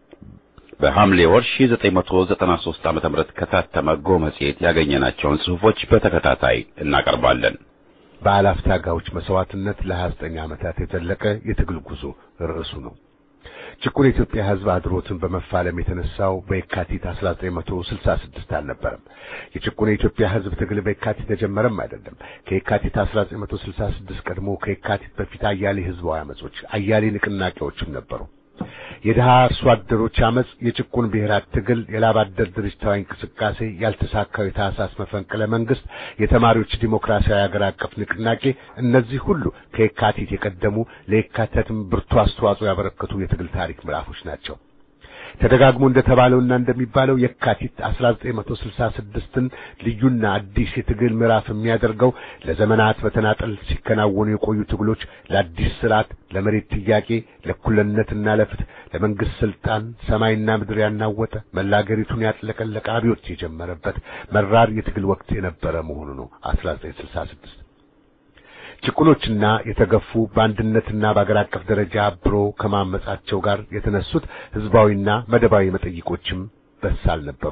በሐምሌ ወር 1993 ዓመተ ምህረት ከታተመ ጎ መጽሔት ያገኘናቸውን ጽሑፎች በተከታታይ እናቀርባለን። በአላፍ ታጋዮች መስዋዕትነት ለ29 ዓመታት የዘለቀ የትግል ጉዞ ርዕሱ ነው። ጭቁን የኢትዮጵያ ሕዝብ አድሮትን በመፋለም የተነሳው በየካቲት 1966 አልነበረም። የጭቁን የኢትዮጵያ ሕዝብ ትግል በየካቲት ተጀመረም አይደለም። ከየካቲት 1966 ቀድሞ ከየካቲት በፊት አያሌ ሕዝባዊ አመጾች፣ አያሌ ንቅናቄዎችም ነበሩ። የድሃ አርሶ አደሮች አመጽ፣ የጭቁን ብሔራት ትግል፣ የላብ አደር ድርጅታዊ እንቅስቃሴ፣ ያልተሳካው የታህሳስ መፈንቅለ መንግስት፣ የተማሪዎች ዲሞክራሲያዊ ሀገር አቀፍ ንቅናቄ፣ እነዚህ ሁሉ ከየካቲት የቀደሙ ለየካቲትም ብርቱ አስተዋጽኦ ያበረከቱ የትግል ታሪክ ምዕራፎች ናቸው። ተደጋግሞ እንደተባለውና እንደሚባለው የካቲት 1966ን ልዩና አዲስ የትግል ምዕራፍ የሚያደርገው ለዘመናት በተናጠል ሲከናወኑ የቆዩ ትግሎች ለአዲስ ስርዓት፣ ለመሬት ጥያቄ፣ ለእኩልነትና ለፍትህ፣ ለመንግስት ስልጣን ሰማይና ምድር ያናወጠ መላ አገሪቱን ያጥለቀለቀ አብዮት የጀመረበት መራር የትግል ወቅት የነበረ መሆኑ ነው 1966 ጭቁኖችና የተገፉ በአንድነትና በአገር አቀፍ ደረጃ አብሮ ከማመጻቸው ጋር የተነሱት ህዝባዊና መደባዊ መጠይቆችም በሳል ነበሩ።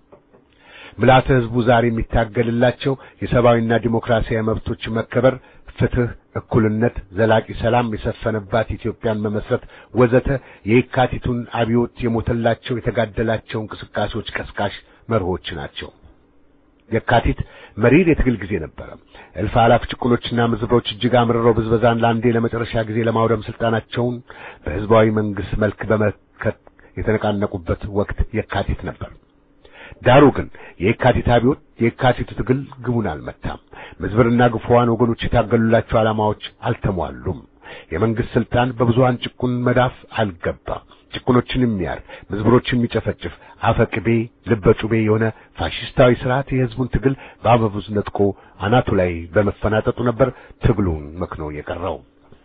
ምልዓተ ህዝቡ ዛሬ የሚታገልላቸው የሰብአዊና ዲሞክራሲያዊ መብቶች መከበር፣ ፍትህ፣ እኩልነት፣ ዘላቂ ሰላም የሰፈነባት ኢትዮጵያን መመስረት ወዘተ የየካቲቱን አብዮት የሞተላቸው የተጋደላቸው እንቅስቃሴዎች ቀስቃሽ መርሆች ናቸው። የካቲት መሪር የትግል ጊዜ ነበረ። እልፍ አላፍ ጭቁኖችና ምዝብሮች እጅግ አምርረው ብዝበዛን ለአንዴ ለመጨረሻ ጊዜ ለማውደም ስልጣናቸውን በህዝባዊ መንግስት መልክ በመከት የተነቃነቁበት ወቅት የካቲት ነበር። ዳሩ ግን የካቲት አብዮት የካቲቱ ትግል ግቡን አልመታም። ምዝብርና ግፉዋን ወገኖች የታገሉላቸው ዓላማዎች አልተሟሉም። የመንግስት ስልጣን በብዙሃን ጭቁን መዳፍ አልገባም። ጭቁኖችን የሚያር ምዝብሮችን የሚጨፈጭፍ አፈቅቤ ልበጩቤ የሆነ ፋሽስታዊ ስርዓት የህዝቡን ትግል በአበቡዝ ነጥቆ አናቱ ላይ በመፈናጠጡ ነበር ትግሉን መክኖ የቀረው።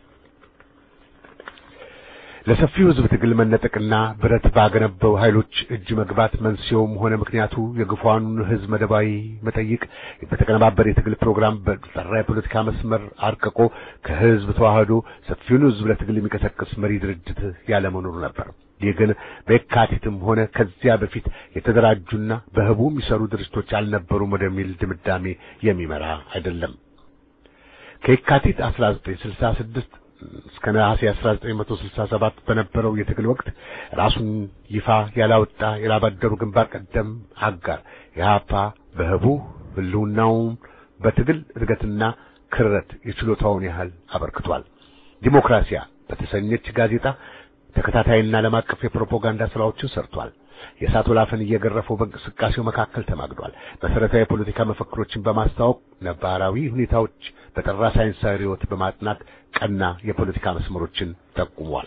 ለሰፊው ህዝብ ትግል መነጠቅና ብረት ባገነበው ኃይሎች እጅ መግባት መንስኤውም ሆነ ምክንያቱ የግፏኑን ህዝብ መደባዊ መጠይቅ በተቀነባበረ የትግል ፕሮግራም በጠራ የፖለቲካ መስመር አርቅቆ ከህዝብ ተዋህዶ ሰፊውን ህዝብ ለትግል የሚቀሰቅስ መሪ ድርጅት ያለመኖሩ ነበር። ይህ ግን በየካቲትም ሆነ ከዚያ በፊት የተደራጁና በህቡ የሚሰሩ ድርጅቶች አልነበሩም ወደሚል ድምዳሜ የሚመራ አይደለም። ከየካቲት 1966 እስከ ነሐሴ 1967 በነበረው የትግል ወቅት ራሱን ይፋ ያላወጣ የላባደሩ ግንባር ቀደም አጋር የሀፓ በህቡ ህልውናውን በትግል እድገትና ክረት የችሎታውን ያህል አበርክቷል። ዲሞክራሲያ በተሰኘች ጋዜጣ ተከታታይና ዓለም አቀፍ የፕሮፓጋንዳ ስራዎችን ሰርቷል። የእሳት ወላፈን እየገረፈው በእንቅስቃሴው መካከል ተማግዷል። መሰረታዊ የፖለቲካ መፈክሮችን በማስተዋወቅ ነባራዊ ሁኔታዎች በጠራ ሳይንሳዊ ርዕዮት በማጥናት ቀና የፖለቲካ መስመሮችን ጠቁሟል።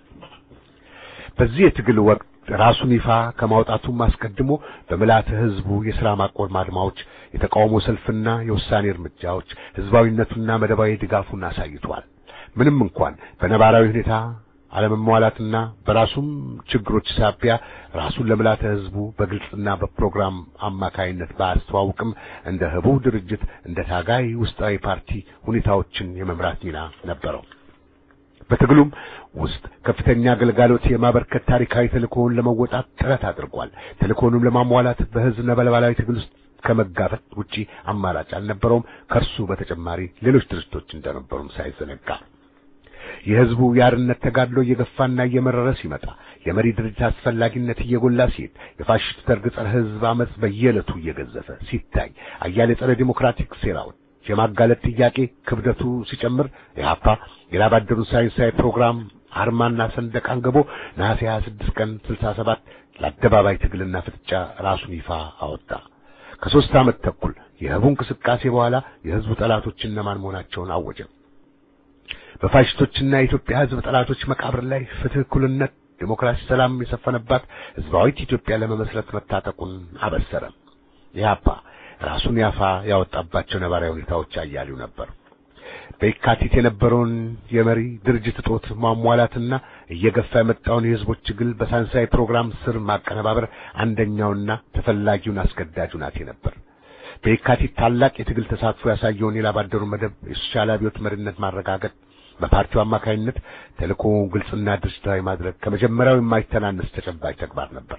በዚህ የትግል ወቅት ራሱን ይፋ ከማውጣቱም አስቀድሞ በምልዓተ ህዝቡ የሥራ ማቆም አድማዎች፣ የተቃውሞ ሰልፍና የውሳኔ እርምጃዎች ህዝባዊነቱና መደባዊ ድጋፉን አሳይቷል። ምንም እንኳን በነባራዊ ሁኔታ አለመሟላትና በራሱም ችግሮች ሳቢያ ራሱን ለምልዓተ ህዝቡ በግልጽና በፕሮግራም አማካይነት ባያስተዋውቅም እንደ ህቡ ድርጅት እንደ ታጋይ ውስጣዊ ፓርቲ ሁኔታዎችን የመምራት ሚና ነበረው። በትግሉም ውስጥ ከፍተኛ አገልጋሎት የማበርከት ታሪካዊ ተልእኮውን ለመወጣት ጥረት አድርጓል። ተልእኮውንም ለማሟላት በህዝብ ነበልባላዊ ትግል ውስጥ ከመጋፈጥ ውጪ አማራጭ አልነበረውም። ከእርሱ በተጨማሪ ሌሎች ድርጅቶች እንደነበሩም ሳይዘነጋ የህዝቡ የአርነት ተጋድሎ እየገፋና እየመረረ ሲመጣ የመሪ ድርጅት አስፈላጊነት እየጎላ ሲሄድ የፋሽስቱ ደርግ ጸረ ህዝብ አመፅ በየዕለቱ እየገዘፈ ሲታይ አያሌ ጸረ ዲሞክራቲክ ሴራዎች የማጋለጥ ጥያቄ ክብደቱ ሲጨምር የሀፓ የላባደሩን ሳይንሳዊ ፕሮግራም አርማና ሰንደቅ አንግቦ ነሐሴ 26 ቀን 67 ለአደባባይ ትግልና ፍጥጫ ራሱን ይፋ አወጣ። ከሦስት ዓመት ተኩል የህቡ እንቅስቃሴ በኋላ የህዝቡ ጠላቶች እነማን መሆናቸውን አወጀ። በፋሽስቶችና የኢትዮጵያ ህዝብ ጠላቶች መቃብር ላይ ፍትህ፣ እኩልነት፣ ዲሞክራሲ፣ ሰላም የሰፈነባት ህዝባዊት ኢትዮጵያ ለመመስረት መታጠቁን አበሰረ። ኢህአፓ ራሱን ያፋ ያወጣባቸው ነባራዊ ሁኔታዎች አያሌው ነበር። በየካቲት የነበረውን የመሪ ድርጅት እጦት ማሟላትና እየገፋ የመጣውን የህዝቦች ትግል በሳይንሳዊ ፕሮግራም ስር ማቀነባበር አንደኛውና ተፈላጊውን አስገዳጅ ሁናቴ ነበር። በየካቲት ታላቅ የትግል ተሳትፎ ያሳየውን የላባደሩ መደብ የሶሻል አብዮት መሪነት ማረጋገጥ በፓርቲው አማካይነት ተልእኮውን ግልጽና ድርጅታዊ ማድረግ ከመጀመሪያው የማይተናነስ ተጨባጭ ተግባር ነበር።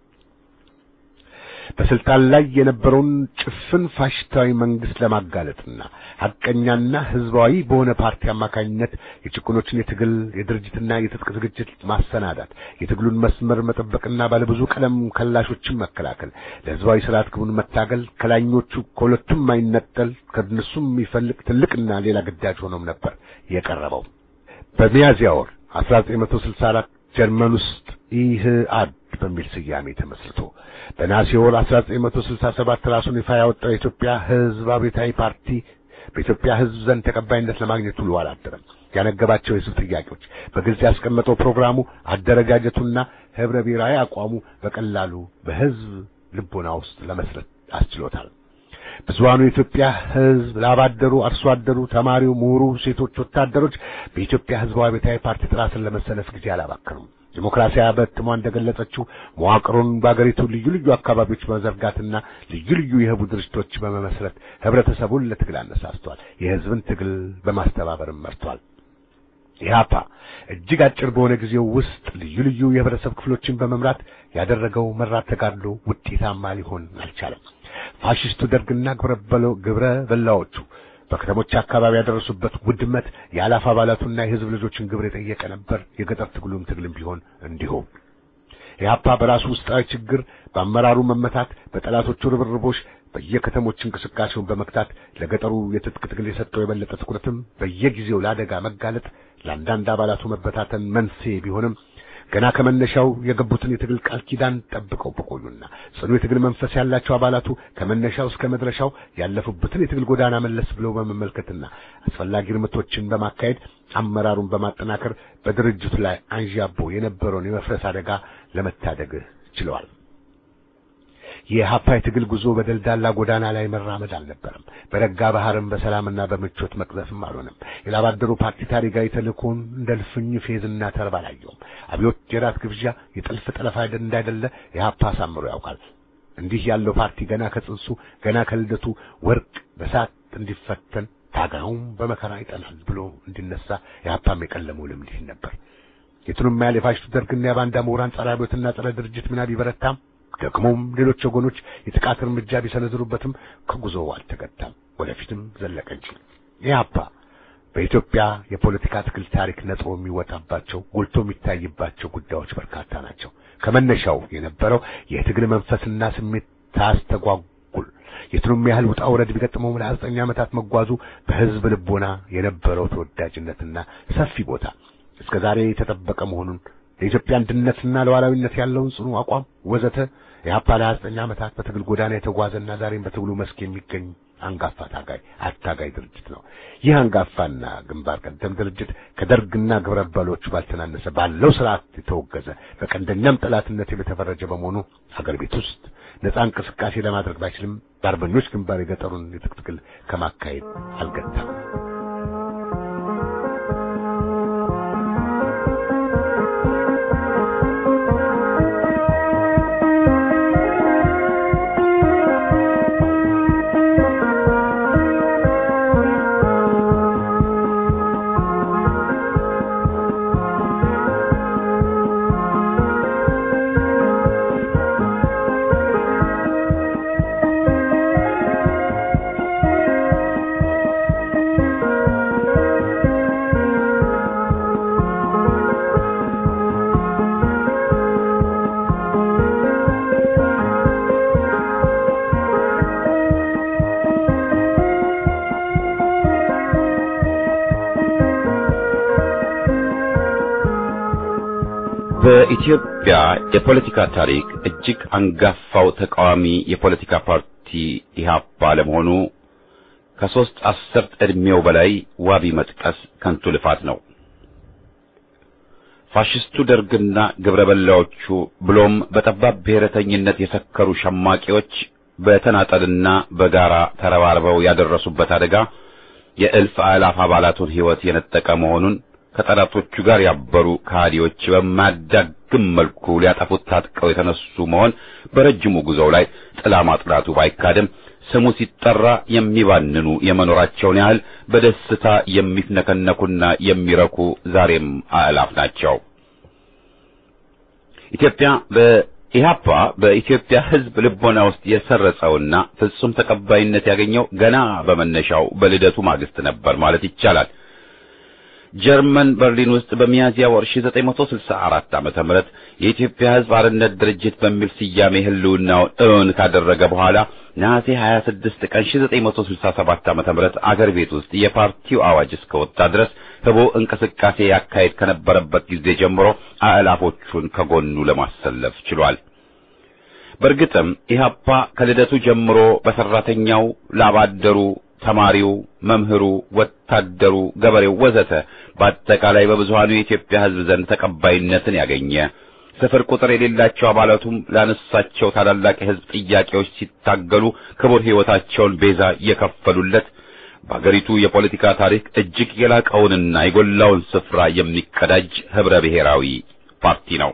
በስልጣን ላይ የነበረውን ጭፍን ፋሽስታዊ መንግስት ለማጋለጥና ሐቀኛና ህዝባዊ በሆነ ፓርቲ አማካኝነት የጭቁኖችን የትግል የድርጅትና የትጥቅ ዝግጅት ማሰናዳት፣ የትግሉን መስመር መጠበቅና ባለብዙ ቀለም ከላሾችን መከላከል፣ ለህዝባዊ ስርዓት ግቡን መታገል ከላኞቹ ከሁለቱም የማይነጠል ከነሱም የሚፈልቅ ትልቅና ሌላ ግዳጅ ሆኖም ነበር የቀረበው። በሚያዝያ ወር 1964 ጀርመን ውስጥ ኢህአድ በሚል ስያሜ ተመስርቶ በነሐሴ ወር 1967 ራሱን ይፋ ያወጣው የኢትዮጵያ ህዝብ አብዮታዊ ፓርቲ በኢትዮጵያ ህዝብ ዘንድ ተቀባይነት ለማግኘት ውሎ አላደረም። ያነገባቸው የህዝብ ጥያቄዎች በግልጽ ያስቀመጠው ፕሮግራሙ፣ አደረጃጀቱና ህብረ ብሔራዊ አቋሙ በቀላሉ በህዝብ ልቦና ውስጥ ለመስረት አስችሎታል። ብዙሃኑ የኢትዮጵያ ህዝብ ላባደሩ፣ አርሶ አደሩ፣ ተማሪው፣ ምሁሩ፣ ሴቶች፣ ወታደሮች በኢትዮጵያ ህዝባዊ አብዮታዊ ፓርቲ ጥላ ስር ለመሰለፍ ጊዜ አላባከኑም። ዲሞክራሲያ በእትሟ እንደገለጸችው መዋቅሩን በአገሪቱ ልዩ ልዩ አካባቢዎች በመዘርጋትና ልዩ ልዩ የህቡ ድርጅቶች በመመስረት ህብረተሰቡን ለትግል አነሳስቷል። የህዝብን ትግል በማስተባበርም መርቷል። ኢህአፓ እጅግ አጭር በሆነ ጊዜው ውስጥ ልዩ ልዩ የህብረተሰብ ክፍሎችን በመምራት ያደረገው መራት ተጋድሎ ውጤታማ ሊሆን አልቻለም። ፋሽስቱ ደርግና ግብረ በላዎቹ በከተሞች አካባቢ ያደረሱበት ውድመት የአላፍ አባላቱና የህዝብ ልጆችን ግብር የጠየቀ ነበር። የገጠር ትግሉም ትግልም ቢሆን እንዲሁ ኢህአፓ በራሱ ውስጣዊ ችግር፣ በአመራሩ መመታት፣ በጠላቶቹ ርብርቦች በየከተሞች እንቅስቃሴውን በመክታት ለገጠሩ የትጥቅ ትግል የሰጠው የበለጠ ትኩረትም በየጊዜው ለአደጋ መጋለጥ ለአንዳንድ አባላቱ መበታተን መንስኤ ቢሆንም ገና ከመነሻው የገቡትን የትግል ቃል ኪዳን ጠብቀው በቆዩና ጽኑ የትግል መንፈስ ያላቸው አባላቱ ከመነሻው እስከ መድረሻው ያለፉበትን የትግል ጎዳና መለስ ብለው በመመልከትና አስፈላጊ እርምቶችን በማካሄድ አመራሩን በማጠናከር በድርጅቱ ላይ አንዣቦ የነበረውን የመፍረስ አደጋ ለመታደግ ችለዋል። የኢህአፓ የትግል ጉዞ በደልዳላ ጎዳና ላይ መራመድ አልነበረም። በረጋ ባህርም በሰላምና በምቾት መቅዘፍም አልሆነም። የላባደሩ ፓርቲ ታሪካዊ ተልእኮውን እንደ ልፍኝ ፌዝና ተርብ አላየውም። አብዮት የራት ግብዣ፣ የጥልፍ ጠለፋ እንዳይደለ ኢህአፓ አሳምሮ ያውቃል። እንዲህ ያለው ፓርቲ ገና ከጽንሱ ገና ከልደቱ ወርቅ በሳት እንዲፈተን ታጋዩም በመከራ ይጠናል ብሎ እንዲነሳ ኢህአፓም የቀለመው ልምድ ነበር። የቱንም ያህል የፋሽቱ ደርግና የባንዳ ምሁራን ጸረ አብዮትና ጸረ ድርጅት ሚና ቢበረታም ደግሞም ሌሎች ወገኖች የጥቃት እርምጃ ቢሰነዝሩበትም ከጉዞው አልተገታም፣ ወደፊትም ዘለቀ እንጂ። ኢህአፓ በኢትዮጵያ የፖለቲካ ትግል ታሪክ ነጥሮ የሚወጣባቸው ጎልቶ የሚታይባቸው ጉዳዮች በርካታ ናቸው። ከመነሻው የነበረው የትግል መንፈስና ስሜት ታስተጓጉል የቱንም ያህል ውጣ ውረድ ቢገጥመው ለሀያ ዘጠኝ ዓመታት መጓዙ በህዝብ ልቦና የነበረው ተወዳጅነትና ሰፊ ቦታ እስከ ዛሬ የተጠበቀ መሆኑን ለኢትዮጵያ አንድነትና ለዋላዊነት ያለውን ጽኑ አቋም ወዘተ የኢህአፓ ለሀያ ዘጠኝ ዓመታት በትግል ጎዳና የተጓዘና ዛሬም በትግሉ መስክ የሚገኝ አንጋፋ ታጋይ አታጋይ ድርጅት ነው። ይህ አንጋፋና ግንባር ቀደም ድርጅት ከደርግና ግብረ አበሮቹ ባልተናነሰ ባለው ስርዓት የተወገዘ በቀንደኛም ጠላትነት የተፈረጀ በመሆኑ ሀገር ቤት ውስጥ ነጻ እንቅስቃሴ ለማድረግ ባይችልም በአርበኞች ግንባር የገጠሩን የትጥቅ ትግል ከማካሄድ አልገታም። በኢትዮጵያ የፖለቲካ ታሪክ እጅግ አንጋፋው ተቃዋሚ የፖለቲካ ፓርቲ ኢህአፓ ለመሆኑ ከሶስት አስርት ዕድሜው በላይ ዋቢ መጥቀስ ከንቱ ልፋት ነው። ፋሽስቱ ደርግና ግብረ በላዎቹ ብሎም በጠባብ ብሔረተኝነት የሰከሩ ሸማቂዎች በተናጠልና በጋራ ተረባርበው ያደረሱበት አደጋ የእልፍ አእላፍ አባላቱን ሕይወት የነጠቀ መሆኑን ከጠላቶቹ ጋር ያበሩ ከሃዲዎች በማያዳግም መልኩ ሊያጠፉት ታጥቀው የተነሱ መሆን በረጅሙ ጉዞው ላይ ጥላ ማጥላቱ ባይካድም ስሙ ሲጠራ የሚባንኑ የመኖራቸውን ያህል በደስታ የሚፍነከነኩና የሚረኩ ዛሬም አእላፍ ናቸው። ኢትዮጵያ በኢህአፓ በኢትዮጵያ ሕዝብ ልቦና ውስጥ የሰረጸውና ፍጹም ተቀባይነት ያገኘው ገና በመነሻው በልደቱ ማግስት ነበር ማለት ይቻላል። ጀርመን በርሊን ውስጥ በሚያዝያ ወር 1964 ዓመተ ምህረት የኢትዮጵያ ሕዝብ አርነት ድርጅት በሚል ስያሜ ህልውናውን እውን ካደረገ በኋላ ነሐሴ 26 ቀን 1967 ዓመተ ምህረት አገር ቤት ውስጥ የፓርቲው አዋጅ እስከወጣ ድረስ ህቦ እንቅስቃሴ ያካሄድ ከነበረበት ጊዜ ጀምሮ አእላፎቹን ከጎኑ ለማሰለፍ ችሏል። በእርግጥም ኢህአፓ ከልደቱ ጀምሮ በሰራተኛው ላባደሩ ተማሪው፣ መምህሩ፣ ወታደሩ፣ ገበሬው ወዘተ በአጠቃላይ በብዙሃኑ የኢትዮጵያ ህዝብ ዘንድ ተቀባይነትን ያገኘ ስፍር ቁጥር የሌላቸው አባላቱም ላነሳቸው ታላላቅ የህዝብ ጥያቄዎች ሲታገሉ ክቡር ሕይወታቸውን ቤዛ የከፈሉለት በአገሪቱ የፖለቲካ ታሪክ እጅግ የላቀውንና የጎላውን ስፍራ የሚቀዳጅ ህብረ ብሔራዊ ፓርቲ ነው።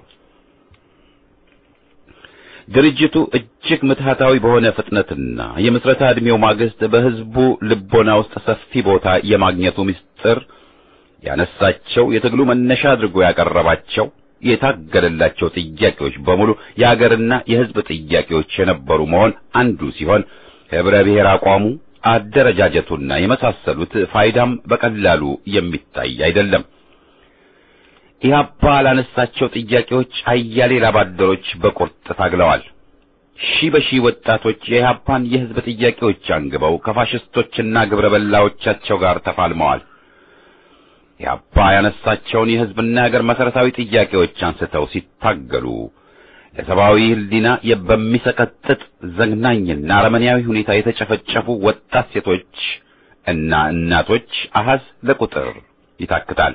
ድርጅቱ እጅግ ምትሃታዊ በሆነ ፍጥነትና የምስረታ ዕድሜው ማግስት በህዝቡ ልቦና ውስጥ ሰፊ ቦታ የማግኘቱ ምስጢር ያነሳቸው የትግሉ መነሻ አድርጎ ያቀረባቸው የታገለላቸው ጥያቄዎች በሙሉ የሀገርና የህዝብ ጥያቄዎች የነበሩ መሆን አንዱ ሲሆን ህብረ ብሔር አቋሙ አደረጃጀቱና የመሳሰሉት ፋይዳም በቀላሉ የሚታይ አይደለም። ኢህአፓ ላነሳቸው ጥያቄዎች አያሌ ላባደሮች በቁርጥ ታግለዋል። ሺህ በሺህ ወጣቶች የኢህአፓን የህዝብ ጥያቄዎች አንግበው ከፋሽስቶችና ግብረ በላዎቻቸው ጋር ተፋልመዋል። ኢህአፓ ያነሳቸውን የህዝብና የሀገር መሰረታዊ ጥያቄዎች አንስተው ሲታገሉ ለሰብአዊ ህሊና በሚሰቀጥጥ ዘግናኝና አረመኔያዊ ሁኔታ የተጨፈጨፉ ወጣት ሴቶች እና እናቶች አሃዝ ለቁጥር ይታክታል።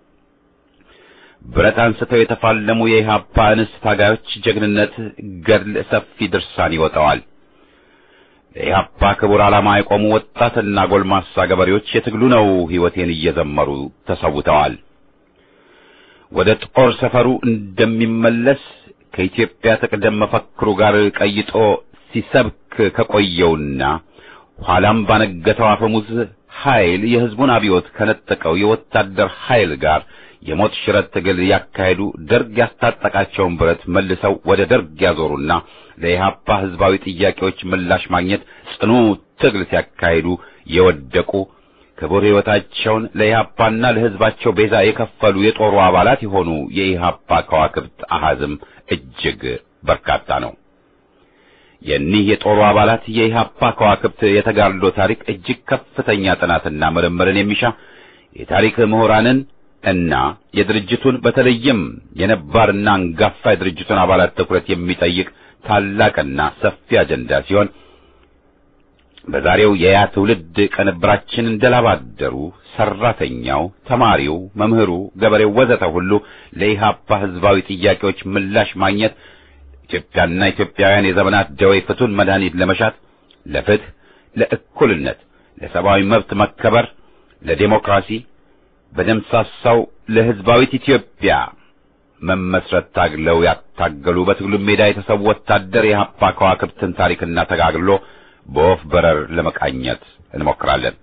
ብረት አንስተው የተፋለሙ የኢህአፓ እንስት ታጋዮች ጀግንነት ገድል ሰፊ ድርሳን ይወጣዋል። ለኢህአፓ ክቡር ዓላማ የቆሙ ወጣትና ጎልማሳ ገበሬዎች የትግሉ ነው ሕይወቴን እየዘመሩ ተሰውተዋል። ወደ ጦር ሰፈሩ እንደሚመለስ ከኢትዮጵያ ተቅደም መፈክሩ ጋር ቀይጦ ሲሰብክ ከቆየውና ኋላም ባነገተው አፈሙዝ ኃይል የህዝቡን አብዮት ከነጠቀው የወታደር ኃይል ጋር የሞት ሽረት ትግል ያካሄዱ ደርግ ያስታጠቃቸውን ብረት መልሰው ወደ ደርግ ያዞሩና ለኢህአፓ ህዝባዊ ጥያቄዎች ምላሽ ማግኘት ጽኑ ትግል ሲያካሂዱ የወደቁ ክቡር ሕይወታቸውን ለኢህአፓና ለህዝባቸው ቤዛ የከፈሉ የጦሩ አባላት የሆኑ የኢህአፓ ከዋክብት አሃዝም እጅግ በርካታ ነው። የኒህ የጦሩ አባላት የኢህአፓ ከዋክብት የተጋድሎ ታሪክ እጅግ ከፍተኛ ጥናትና ምርምርን የሚሻ የታሪክ ምሁራንን እና የድርጅቱን በተለይም የነባርና አንጋፋ የድርጅቱን አባላት ትኩረት የሚጠይቅ ታላቅና ሰፊ አጀንዳ ሲሆን በዛሬው የያ ትውልድ ቅንብራችን እንደላባደሩ ሰራተኛው፣ ተማሪው፣ መምህሩ፣ ገበሬው ወዘተ ሁሉ ለኢህአፓ ህዝባዊ ጥያቄዎች ምላሽ ማግኘት ኢትዮጵያና ኢትዮጵያውያን የዘመናት ደዌ ፍቱን መድኃኒት ለመሻት ለፍትህ፣ ለእኩልነት፣ ለሰብአዊ መብት መከበር፣ ለዴሞክራሲ በደምሳሳው ለህዝባዊት ኢትዮጵያ መመስረት ታግለው ያታገሉ በትግሉ ሜዳ የተሰዉ ወታደር የኢህአፓ ከዋክብትን ታሪክና ተጋግሎ በወፍ በረር ለመቃኘት እንሞክራለን።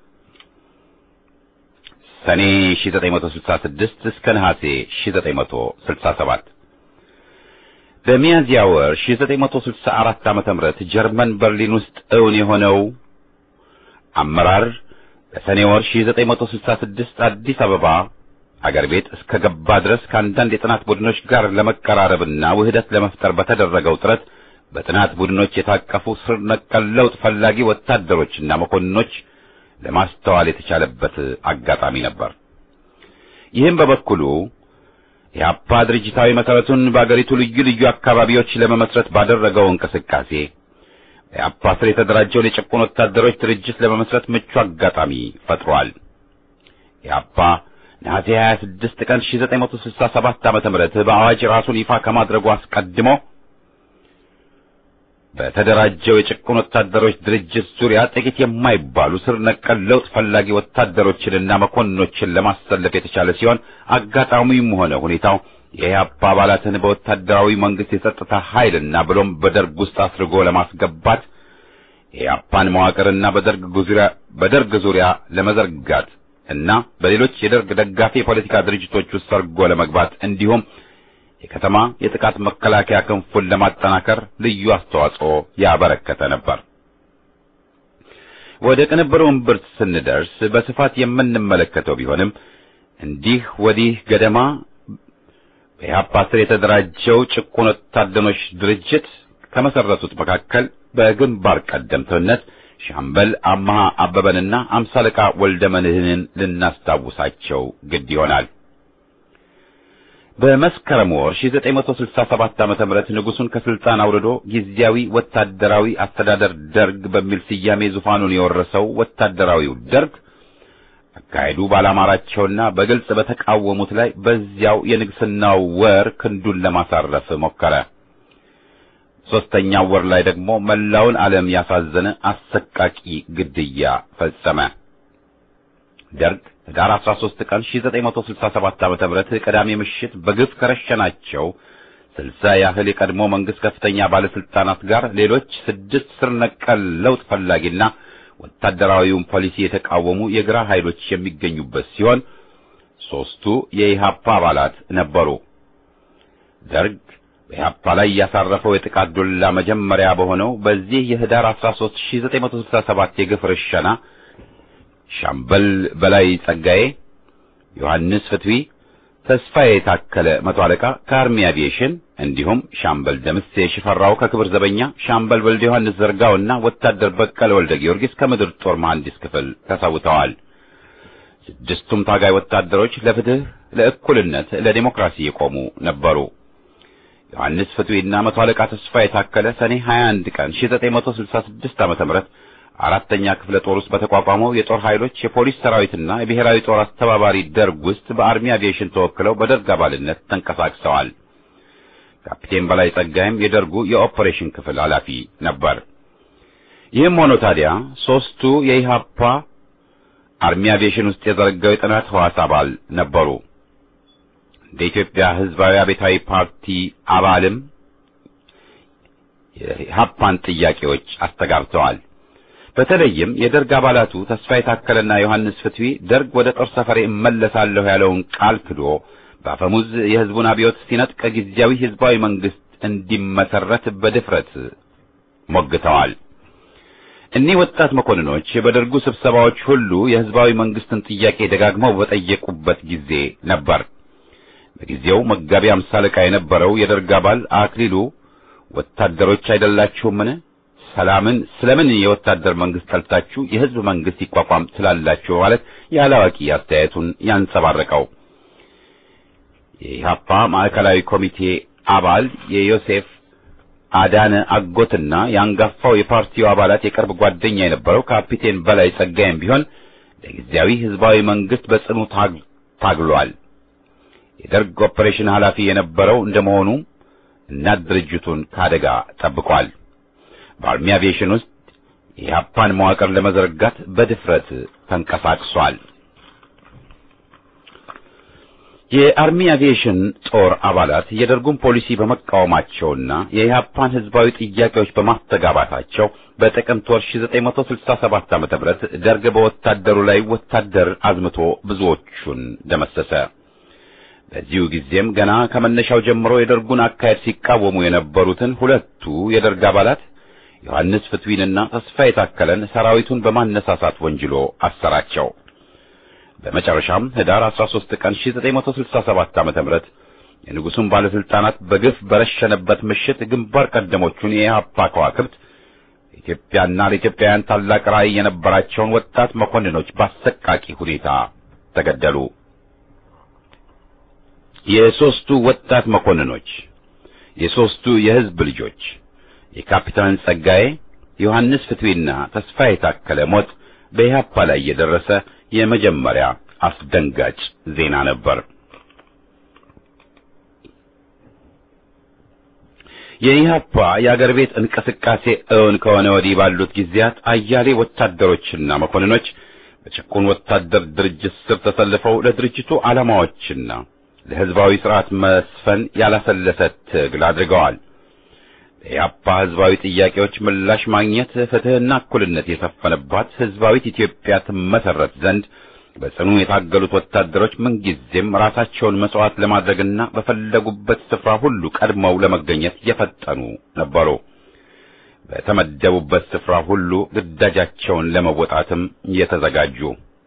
ሰኔ 1966 እስከ ነሐሴ 1967 በሚያዝያ ወር 1964 ዓመተ ምህረት ጀርመን በርሊን ውስጥ እውን የሆነው አመራር በሰኔ ወር 1966 አዲስ አበባ አገር ቤት እስከ ገባ ድረስ ከአንዳንድ የጥናት ቡድኖች ጋር ለመቀራረብና ውህደት ለመፍጠር በተደረገው ጥረት በጥናት ቡድኖች የታቀፉ ስር ነቀል ለውጥ ፈላጊ ወታደሮችና መኮንኖች ለማስተዋል የተቻለበት አጋጣሚ ነበር። ይህም በበኩሉ የአፓ ድርጅታዊ መሰረቱን በአገሪቱ ልዩ ልዩ አካባቢዎች ለመመስረት ባደረገው እንቅስቃሴ የአፓ ስር የተደራጀውን የጭቁን ወታደሮች ድርጅት ለመመስረት ምቹ አጋጣሚ ፈጥሯል። የአፓ ነሐሴ 26 ቀን 1967 ዓመተ ምህረት በአዋጅ ራሱን ይፋ ከማድረጉ አስቀድሞ በተደራጀው የጭቁን ወታደሮች ድርጅት ዙሪያ ጥቂት የማይባሉ ስር ነቀል ለውጥ ፈላጊ ወታደሮችንና መኮንኖችን ለማሰለፍ የተቻለ ሲሆን አጋጣሚውም ሆነ ሁኔታው የኢህአፓ አባላትን በወታደራዊ መንግስት የጸጥታ ኃይልና ብሎም በደርግ ውስጥ አስርጎ ለማስገባት የኢህአፓን መዋቅርና በደርግ ዙሪያ በደርግ ዙሪያ ለመዘርጋት እና በሌሎች የደርግ ደጋፊ የፖለቲካ ድርጅቶች ውስጥ ሰርጎ ለመግባት እንዲሁም የከተማ የጥቃት መከላከያ ክንፉን ለማጠናከር ልዩ አስተዋጽኦ ያበረከተ ነበር። ወደ ቅንብሩ እምብርት ስንደርስ በስፋት የምንመለከተው ቢሆንም እንዲህ ወዲህ ገደማ በኢህአፓ ስር የተደራጀው ጭቁን ወታደሮች ድርጅት ከመሰረቱት መካከል በግንባር ቀደምትነት ሻምበል አማሃ አበበንና አምሳ አለቃ ወልደ መንህንን ልናስታውሳቸው ግድ ይሆናል። በመስከረም ወር 1967 ዓመተ ምህረት ንጉሱን ከስልጣን አውርዶ ጊዜያዊ ወታደራዊ አስተዳደር ደርግ በሚል ስያሜ ዙፋኑን የወረሰው ወታደራዊው ደርግ አካሄዱ ባላማራቸውና በግልጽ በተቃወሙት ላይ በዚያው የንግስናው ወር ክንዱን ለማሳረፍ ሞከረ። ሦስተኛው ወር ላይ ደግሞ መላውን ዓለም ያሳዘነ አሰቃቂ ግድያ ፈጸመ። ደርግ ህዳር 13 ቀን 1967 ዓመተ ምህረት ቅዳሜ ምሽት በግፍ ከረሸናቸው ስልሳ ያህል የቀድሞ መንግስት ከፍተኛ ባለስልጣናት ጋር ሌሎች ስድስት ስር ነቀል ለውጥ ፈላጊና ወታደራዊውን ፖሊሲ የተቃወሙ የግራ ኃይሎች የሚገኙበት ሲሆን ሦስቱ የኢሃፓ አባላት ነበሩ። ደርግ በኢህአፓ ላይ ያሳረፈው የጥቃት ዱላ መጀመሪያ በሆነው በዚህ የህዳር 13 1967 የግፍ ርሸና ሻምበል በላይ ጸጋዬ፣ ዮሐንስ ፍትዊ፣ ተስፋዬ የታከለ መቶ አለቃ ከአርሚ አቪዬሽን እንዲሁም ሻምበል ደምሴ ሽፈራው ከክብር ዘበኛ፣ ሻምበል ወልደ ዮሐንስ ዘርጋውና ወታደር በቀለ ወልደ ጊዮርጊስ ከምድር ጦር መሐንዲስ ክፍል ተሰውተዋል። ስድስቱም ታጋይ ወታደሮች ለፍትህ፣ ለእኩልነት፣ ለዲሞክራሲ የቆሙ ነበሩ። ዮሐንስ ፍትዊና መቶ አለቃ ተስፋ የታከለ ሰኔ 21 ቀን 1966 ዓመተ ምህረት አራተኛ ክፍለ ጦር ውስጥ በተቋቋመው የጦር ኃይሎች የፖሊስ ሰራዊትና የብሔራዊ ጦር አስተባባሪ ደርግ ውስጥ በአርሚ አቪዬሽን ተወክለው በደርግ አባልነት ተንቀሳቅሰዋል። ካፒቴን በላይ ጸጋይም የደርጉ የኦፕሬሽን ክፍል ኃላፊ ነበር። ይህም ሆኖ ታዲያ ሦስቱ የኢሃፓ አርሚ አቪዬሽን ውስጥ የዘረጋው የጥናት ህዋስ አባል ነበሩ። እንደ ኢትዮጵያ ሕዝባዊ አብዮታዊ ፓርቲ አባልም የኢሃፓን ጥያቄዎች አስተጋብተዋል። በተለይም የደርግ አባላቱ ተስፋ የታከለና ዮሐንስ ፍትዊ ደርግ ወደ ጦር ሰፈሬ እመለሳለሁ ያለውን ቃል ክዶ በአፈሙዝ የሕዝቡን አብዮት ሲነጥቅ ጊዜያዊ ሕዝባዊ መንግስት እንዲመሰረት በድፍረት ሞግተዋል። እኒህ ወጣት መኮንኖች በደርጉ ስብሰባዎች ሁሉ የሕዝባዊ መንግስትን ጥያቄ ደጋግመው በጠየቁበት ጊዜ ነበር። በጊዜው መጋቢ አምሳ አለቃ የነበረው የደርግ አባል አክሊሉ ወታደሮች አይደላችሁምን? ሰላምን ስለምን የወታደር መንግስት ጠልታችሁ የህዝብ መንግስት ይቋቋም ትላላችሁ? ማለት ያላዋቂ አስተያየቱን ያንጸባረቀው የኢሃፓ ማዕከላዊ ኮሚቴ አባል የዮሴፍ አዳነ አጎትና የአንጋፋው የፓርቲው አባላት የቅርብ ጓደኛ የነበረው ካፒቴን በላይ ጸጋይም ቢሆን ለጊዜያዊ ህዝባዊ መንግስት በጽኑ ታግሏል። የደርግ ኦፕሬሽን ኃላፊ የነበረው እንደመሆኑ እናት ድርጅቱን ከአደጋ ጠብቋል። በአርሚ አቪዬሽን ውስጥ የኢሃፓን መዋቅር ለመዘርጋት በድፍረት ተንቀሳቅሷል። የአርሚ አቪዬሽን ጦር አባላት የደርጉን ፖሊሲ በመቃወማቸውና የኢሃፓን ህዝባዊ ጥያቄዎች በማስተጋባታቸው በጥቅምት ወር 1967 ዓ.ም ደርግ በወታደሩ ላይ ወታደር አዝምቶ ብዙዎቹን ደመሰሰ። በዚሁ ጊዜም ገና ከመነሻው ጀምሮ የደርጉን አካሄድ ሲቃወሙ የነበሩትን ሁለቱ የደርግ አባላት ዮሐንስ ፍትዊንና ተስፋ የታከለን ሰራዊቱን በማነሳሳት ወንጅሎ አሰራቸው። በመጨረሻም ህዳር 13 ቀን 1967 ዓ.ም የንጉሱን ባለስልጣናት በግፍ በረሸነበት ምሽት ግንባር ቀደሞቹን የኢህአፓ ከዋክብት ኢትዮጵያና ለኢትዮጵያውያን ታላቅ ራዕይ የነበራቸውን ወጣት መኮንኖች በአሰቃቂ ሁኔታ ተገደሉ። የሦስቱ ወጣት መኮንኖች የሦስቱ የህዝብ ልጆች የካፒታን ጸጋዬ፣ ዮሐንስ ፍትዊና ተስፋ የታከለ ሞት በኢህአፓ ላይ የደረሰ የመጀመሪያ አስደንጋጭ ዜና ነበር። የኢህአፓ የአገር ቤት እንቅስቃሴ እውን ከሆነ ወዲህ ባሉት ጊዜያት አያሌ ወታደሮችና መኮንኖች በጭቁን ወታደር ድርጅት ስር ተሰልፈው ለድርጅቱ ዓላማዎችና ለህዝባዊ ስርዓት መስፈን ያላሰለሰ ትግል አድርገዋል። የኢህአፓ ህዝባዊ ጥያቄዎች ምላሽ ማግኘት ፍትህና እኩልነት የሰፈነባት ህዝባዊት ኢትዮጵያ ትመሰረት ዘንድ በጽኑ የታገሉት ወታደሮች ምንጊዜም ራሳቸውን መስዋዕት ለማድረግና በፈለጉበት ስፍራ ሁሉ ቀድመው ለመገኘት የፈጠኑ ነበሩ። በተመደቡበት ስፍራ ሁሉ ግዳጃቸውን ለመወጣትም የተዘጋጁ።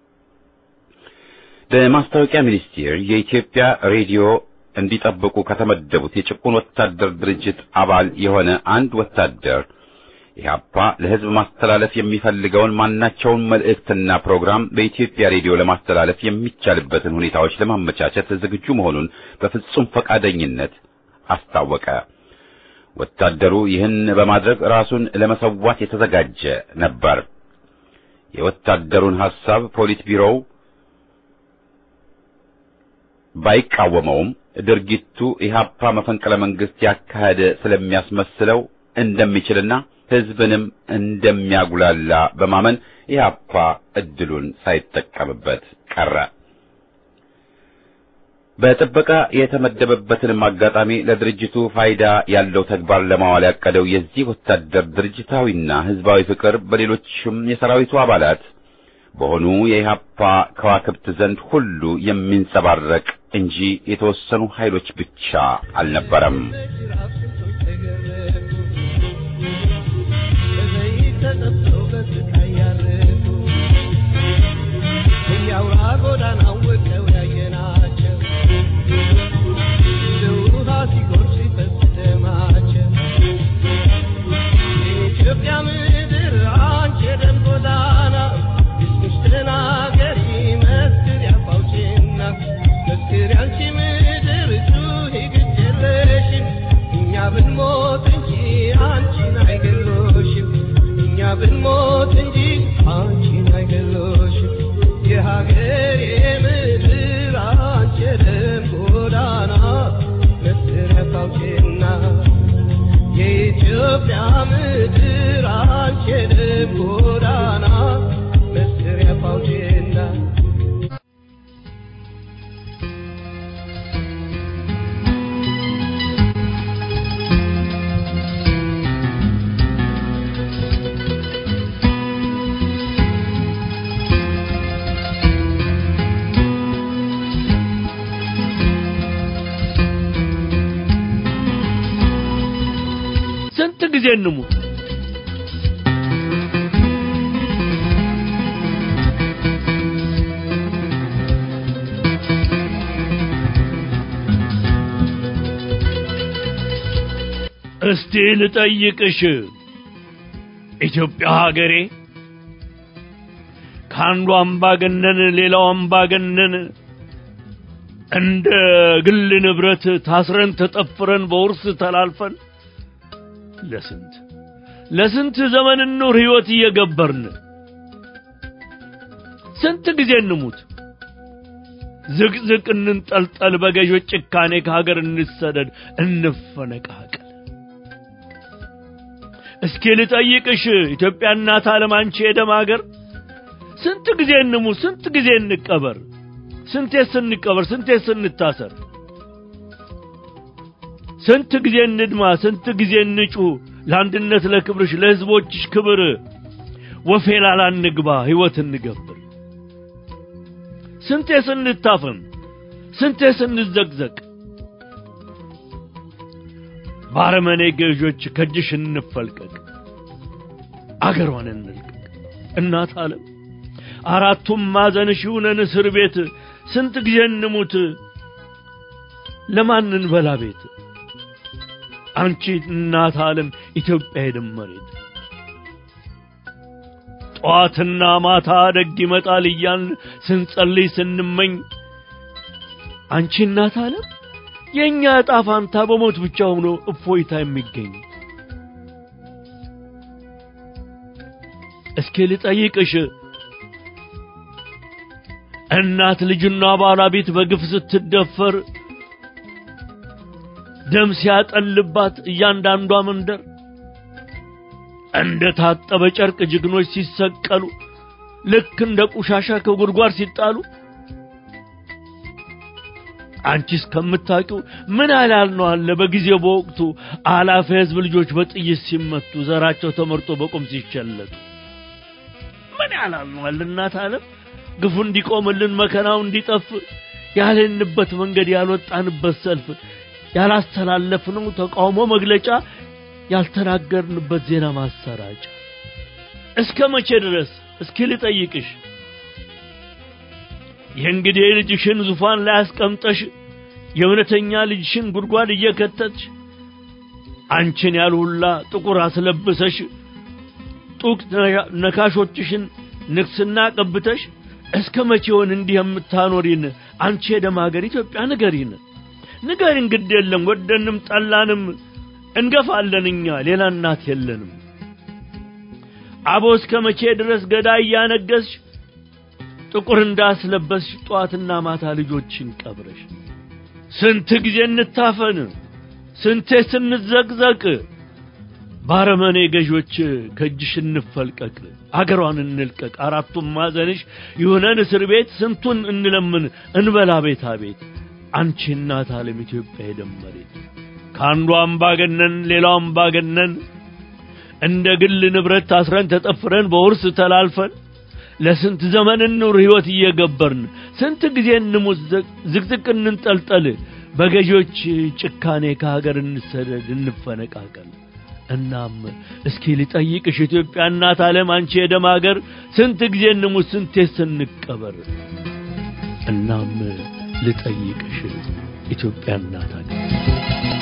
በማስታወቂያ ሚኒስቴር የኢትዮጵያ ሬዲዮ እንዲጠብቁ ከተመደቡት የጭቁን ወታደር ድርጅት አባል የሆነ አንድ ወታደር ኢህአፓ ለህዝብ ማስተላለፍ የሚፈልገውን ማናቸውን መልእክትና ፕሮግራም በኢትዮጵያ ሬዲዮ ለማስተላለፍ የሚቻልበትን ሁኔታዎች ለማመቻቸት ዝግጁ መሆኑን በፍጹም ፈቃደኝነት አስታወቀ። ወታደሩ ይህን በማድረግ ራሱን ለመሰዋት የተዘጋጀ ነበር። የወታደሩን ሐሳብ ፖሊት ቢሮው ባይቃወመውም ድርጊቱ ኢህአፓ መፈንቅለ መንግስት ያካሄደ ስለሚያስመስለው እንደሚችልና ህዝብንም እንደሚያጉላላ በማመን ኢህአፓ እድሉን ሳይጠቀምበት ቀረ። በጥበቃ የተመደበበትንም አጋጣሚ ለድርጅቱ ፋይዳ ያለው ተግባር ለማዋል ያቀደው የዚህ ወታደር ድርጅታዊና ህዝባዊ ፍቅር በሌሎችም የሰራዊቱ አባላት በሆኑ የኢህአፓ ከዋክብት ዘንድ ሁሉ የሚንጸባረቅ እንጂ የተወሰኑ ኃይሎች ብቻ አልነበረም። ባዳን አወቀው ያየናቸው እንደ ውሃ ሲጎርፍ ሲፈስ ደማቸው የኢትዮጵያ ምድር አንቺ የደም ጎዳና እስምሽ ተናገሪ መስክር ያፋውጭና መስክር ያንቺ ምድር ጩኺ ግድ የለሽም እኛ ብንሞት እንጂ አንቺን አይገሎሽም እኛ ብንሞት እንጂ አንቺን አይገሎሽም የሀገሬ ምድር አንቺ የደም ጎዳና መስክር ያፋውጭና የኢትዮጵያ ምድር አንቺ የደም ጎዳና መስሪያ ፋውቼና ስንት ጊዜ እንሙት? እስቲ ልጠይቅሽ ኢትዮጵያ ሀገሬ ከአንዱ አምባገነን ሌላው አምባገነን እንደ ግል ንብረት ታስረን ተጠፍረን በውርስ ተላልፈን ለስንት ለስንት ዘመን ኑር ህይወት እየገበርን ስንት ጊዜ እንሙት ዝቅዝቅ እንንጠልጠል በገዦች ጭካኔ ከሀገር እንሰደድ እንፈነቃቀል እስኪ ልጠይቅሽ ኢትዮጵያ እናት ዓለም አንቺ የደም ሀገር ስንት ጊዜ እንሙት ስንት ጊዜ እንቀበር ስንቴ ስንቀበር ስንቴ ስንታሰር ስንት ጊዜ እንድማ ስንት ጊዜ እንጩ ለአንድነት ለክብርሽ ለህዝቦችሽ ክብር ወፌላላ እንግባ ህይወት እንገብር ስንቴ ስንታፈን ስንቴ ስንዘቅዘቅ ባረመኔ ገዦች ከእጅሽ እንፈልቀቅ አገሯን እንልቀቅ እናት ዓለም አራቱም ማዕዘንሽ ይሁነን እስር ቤት ስንት ጊዜ እንሙት ለማን እንበላ ቤት አንቺ እናት ዓለም ኢትዮጵያ የደም መሬት ጠዋትና ማታ ደግ ይመጣል እያልን ስንጸልይ ስንመኝ አንቺ እናት ዓለም የእኛ ዕጣ ፋንታ በሞት ብቻ ሆኖ እፎይታ የሚገኝ እስኪ ልጠይቅሽ እናት ልጅና ባለቤት በግፍ ስትደፈር ደም ሲያጠልባት እያንዳንዷ መንደር እንደ ታጠበ ጨርቅ ጀግኖች ሲሰቀሉ ልክ እንደ ቆሻሻ ከጉድጓድ ሲጣሉ አንቺ እስከምታውቂው ምን ያህል ነው አለ በጊዜው በወቅቱ አላፊ ህዝብ ልጆች በጥይት ሲመቱ ዘራቸው ተመርጦ በቁም ሲቸለቱ ምን ያህል ነው አለ እናት ዓለም ግፉ እንዲቆምልን መከራው እንዲጠፍ ያልንበት መንገድ ያልወጣንበት ሰልፍ ያላስተላለፍነው ተቃውሞ መግለጫ ያልተናገርንበት ዜና ማሰራጫ እስከ መቼ ድረስ እስኪ ልጠይቅሽ የእንግዲህ ልጅሽን ዙፋን ላይ አስቀምጠሽ የእውነተኛ ልጅሽን ጉድጓድ እየከተትሽ አንቺን ያልሁላ ጥቁር አስለብሰሽ ጡቅ ነካሾችሽን ንግስና ቀብተሽ እስከ መቼውን እንዲህ የምታኖሪን አንቺ የደም ሀገር ኢትዮጵያ ንገሪን ንገሪን ግድ የለም ወደንም ጠላንም እንገፋለን እኛ ሌላ እናት የለንም አቦ እስከ መቼ ድረስ ገዳይ እያነገስሽ ጥቁር እንዳስለበስሽ ጠዋትና ማታ ልጆችን ቀብረሽ ስንት ጊዜ እንታፈን ስንቴ ስንዘቅዘቅ ባረመኔ ገዦች ከእጅሽ እንፈልቀቅ አገሯን እንልቀቅ አራቱም ማዘንሽ ይሁነን እስር ቤት ስንቱን እንለምን እንበላ ቤታ ቤት አንቺ እናት ዓለም ኢትዮጵያ የደመሬት ከአንዱ አምባገነን ሌላው አምባገነን እንደ ግል ንብረት ታስረን ተጠፍረን በውርስ ተላልፈን ለስንት ዘመን እንኑር ሕይወት እየገበርን ስንት ጊዜ እንሙት ዝቅዝቅ እንንጠልጠል በገዢዎች ጭካኔ ከሀገር እንሰደድ እንፈነቃቀል እናም እስኪ ልጠይቅሽ ኢትዮጵያ እናት ዓለም አንቺ የደም ሀገር ስንት ጊዜ እንሙት ስንቴ ስንቀበር እናም ልጠይቅሽ ኢትዮጵያ እናት አገር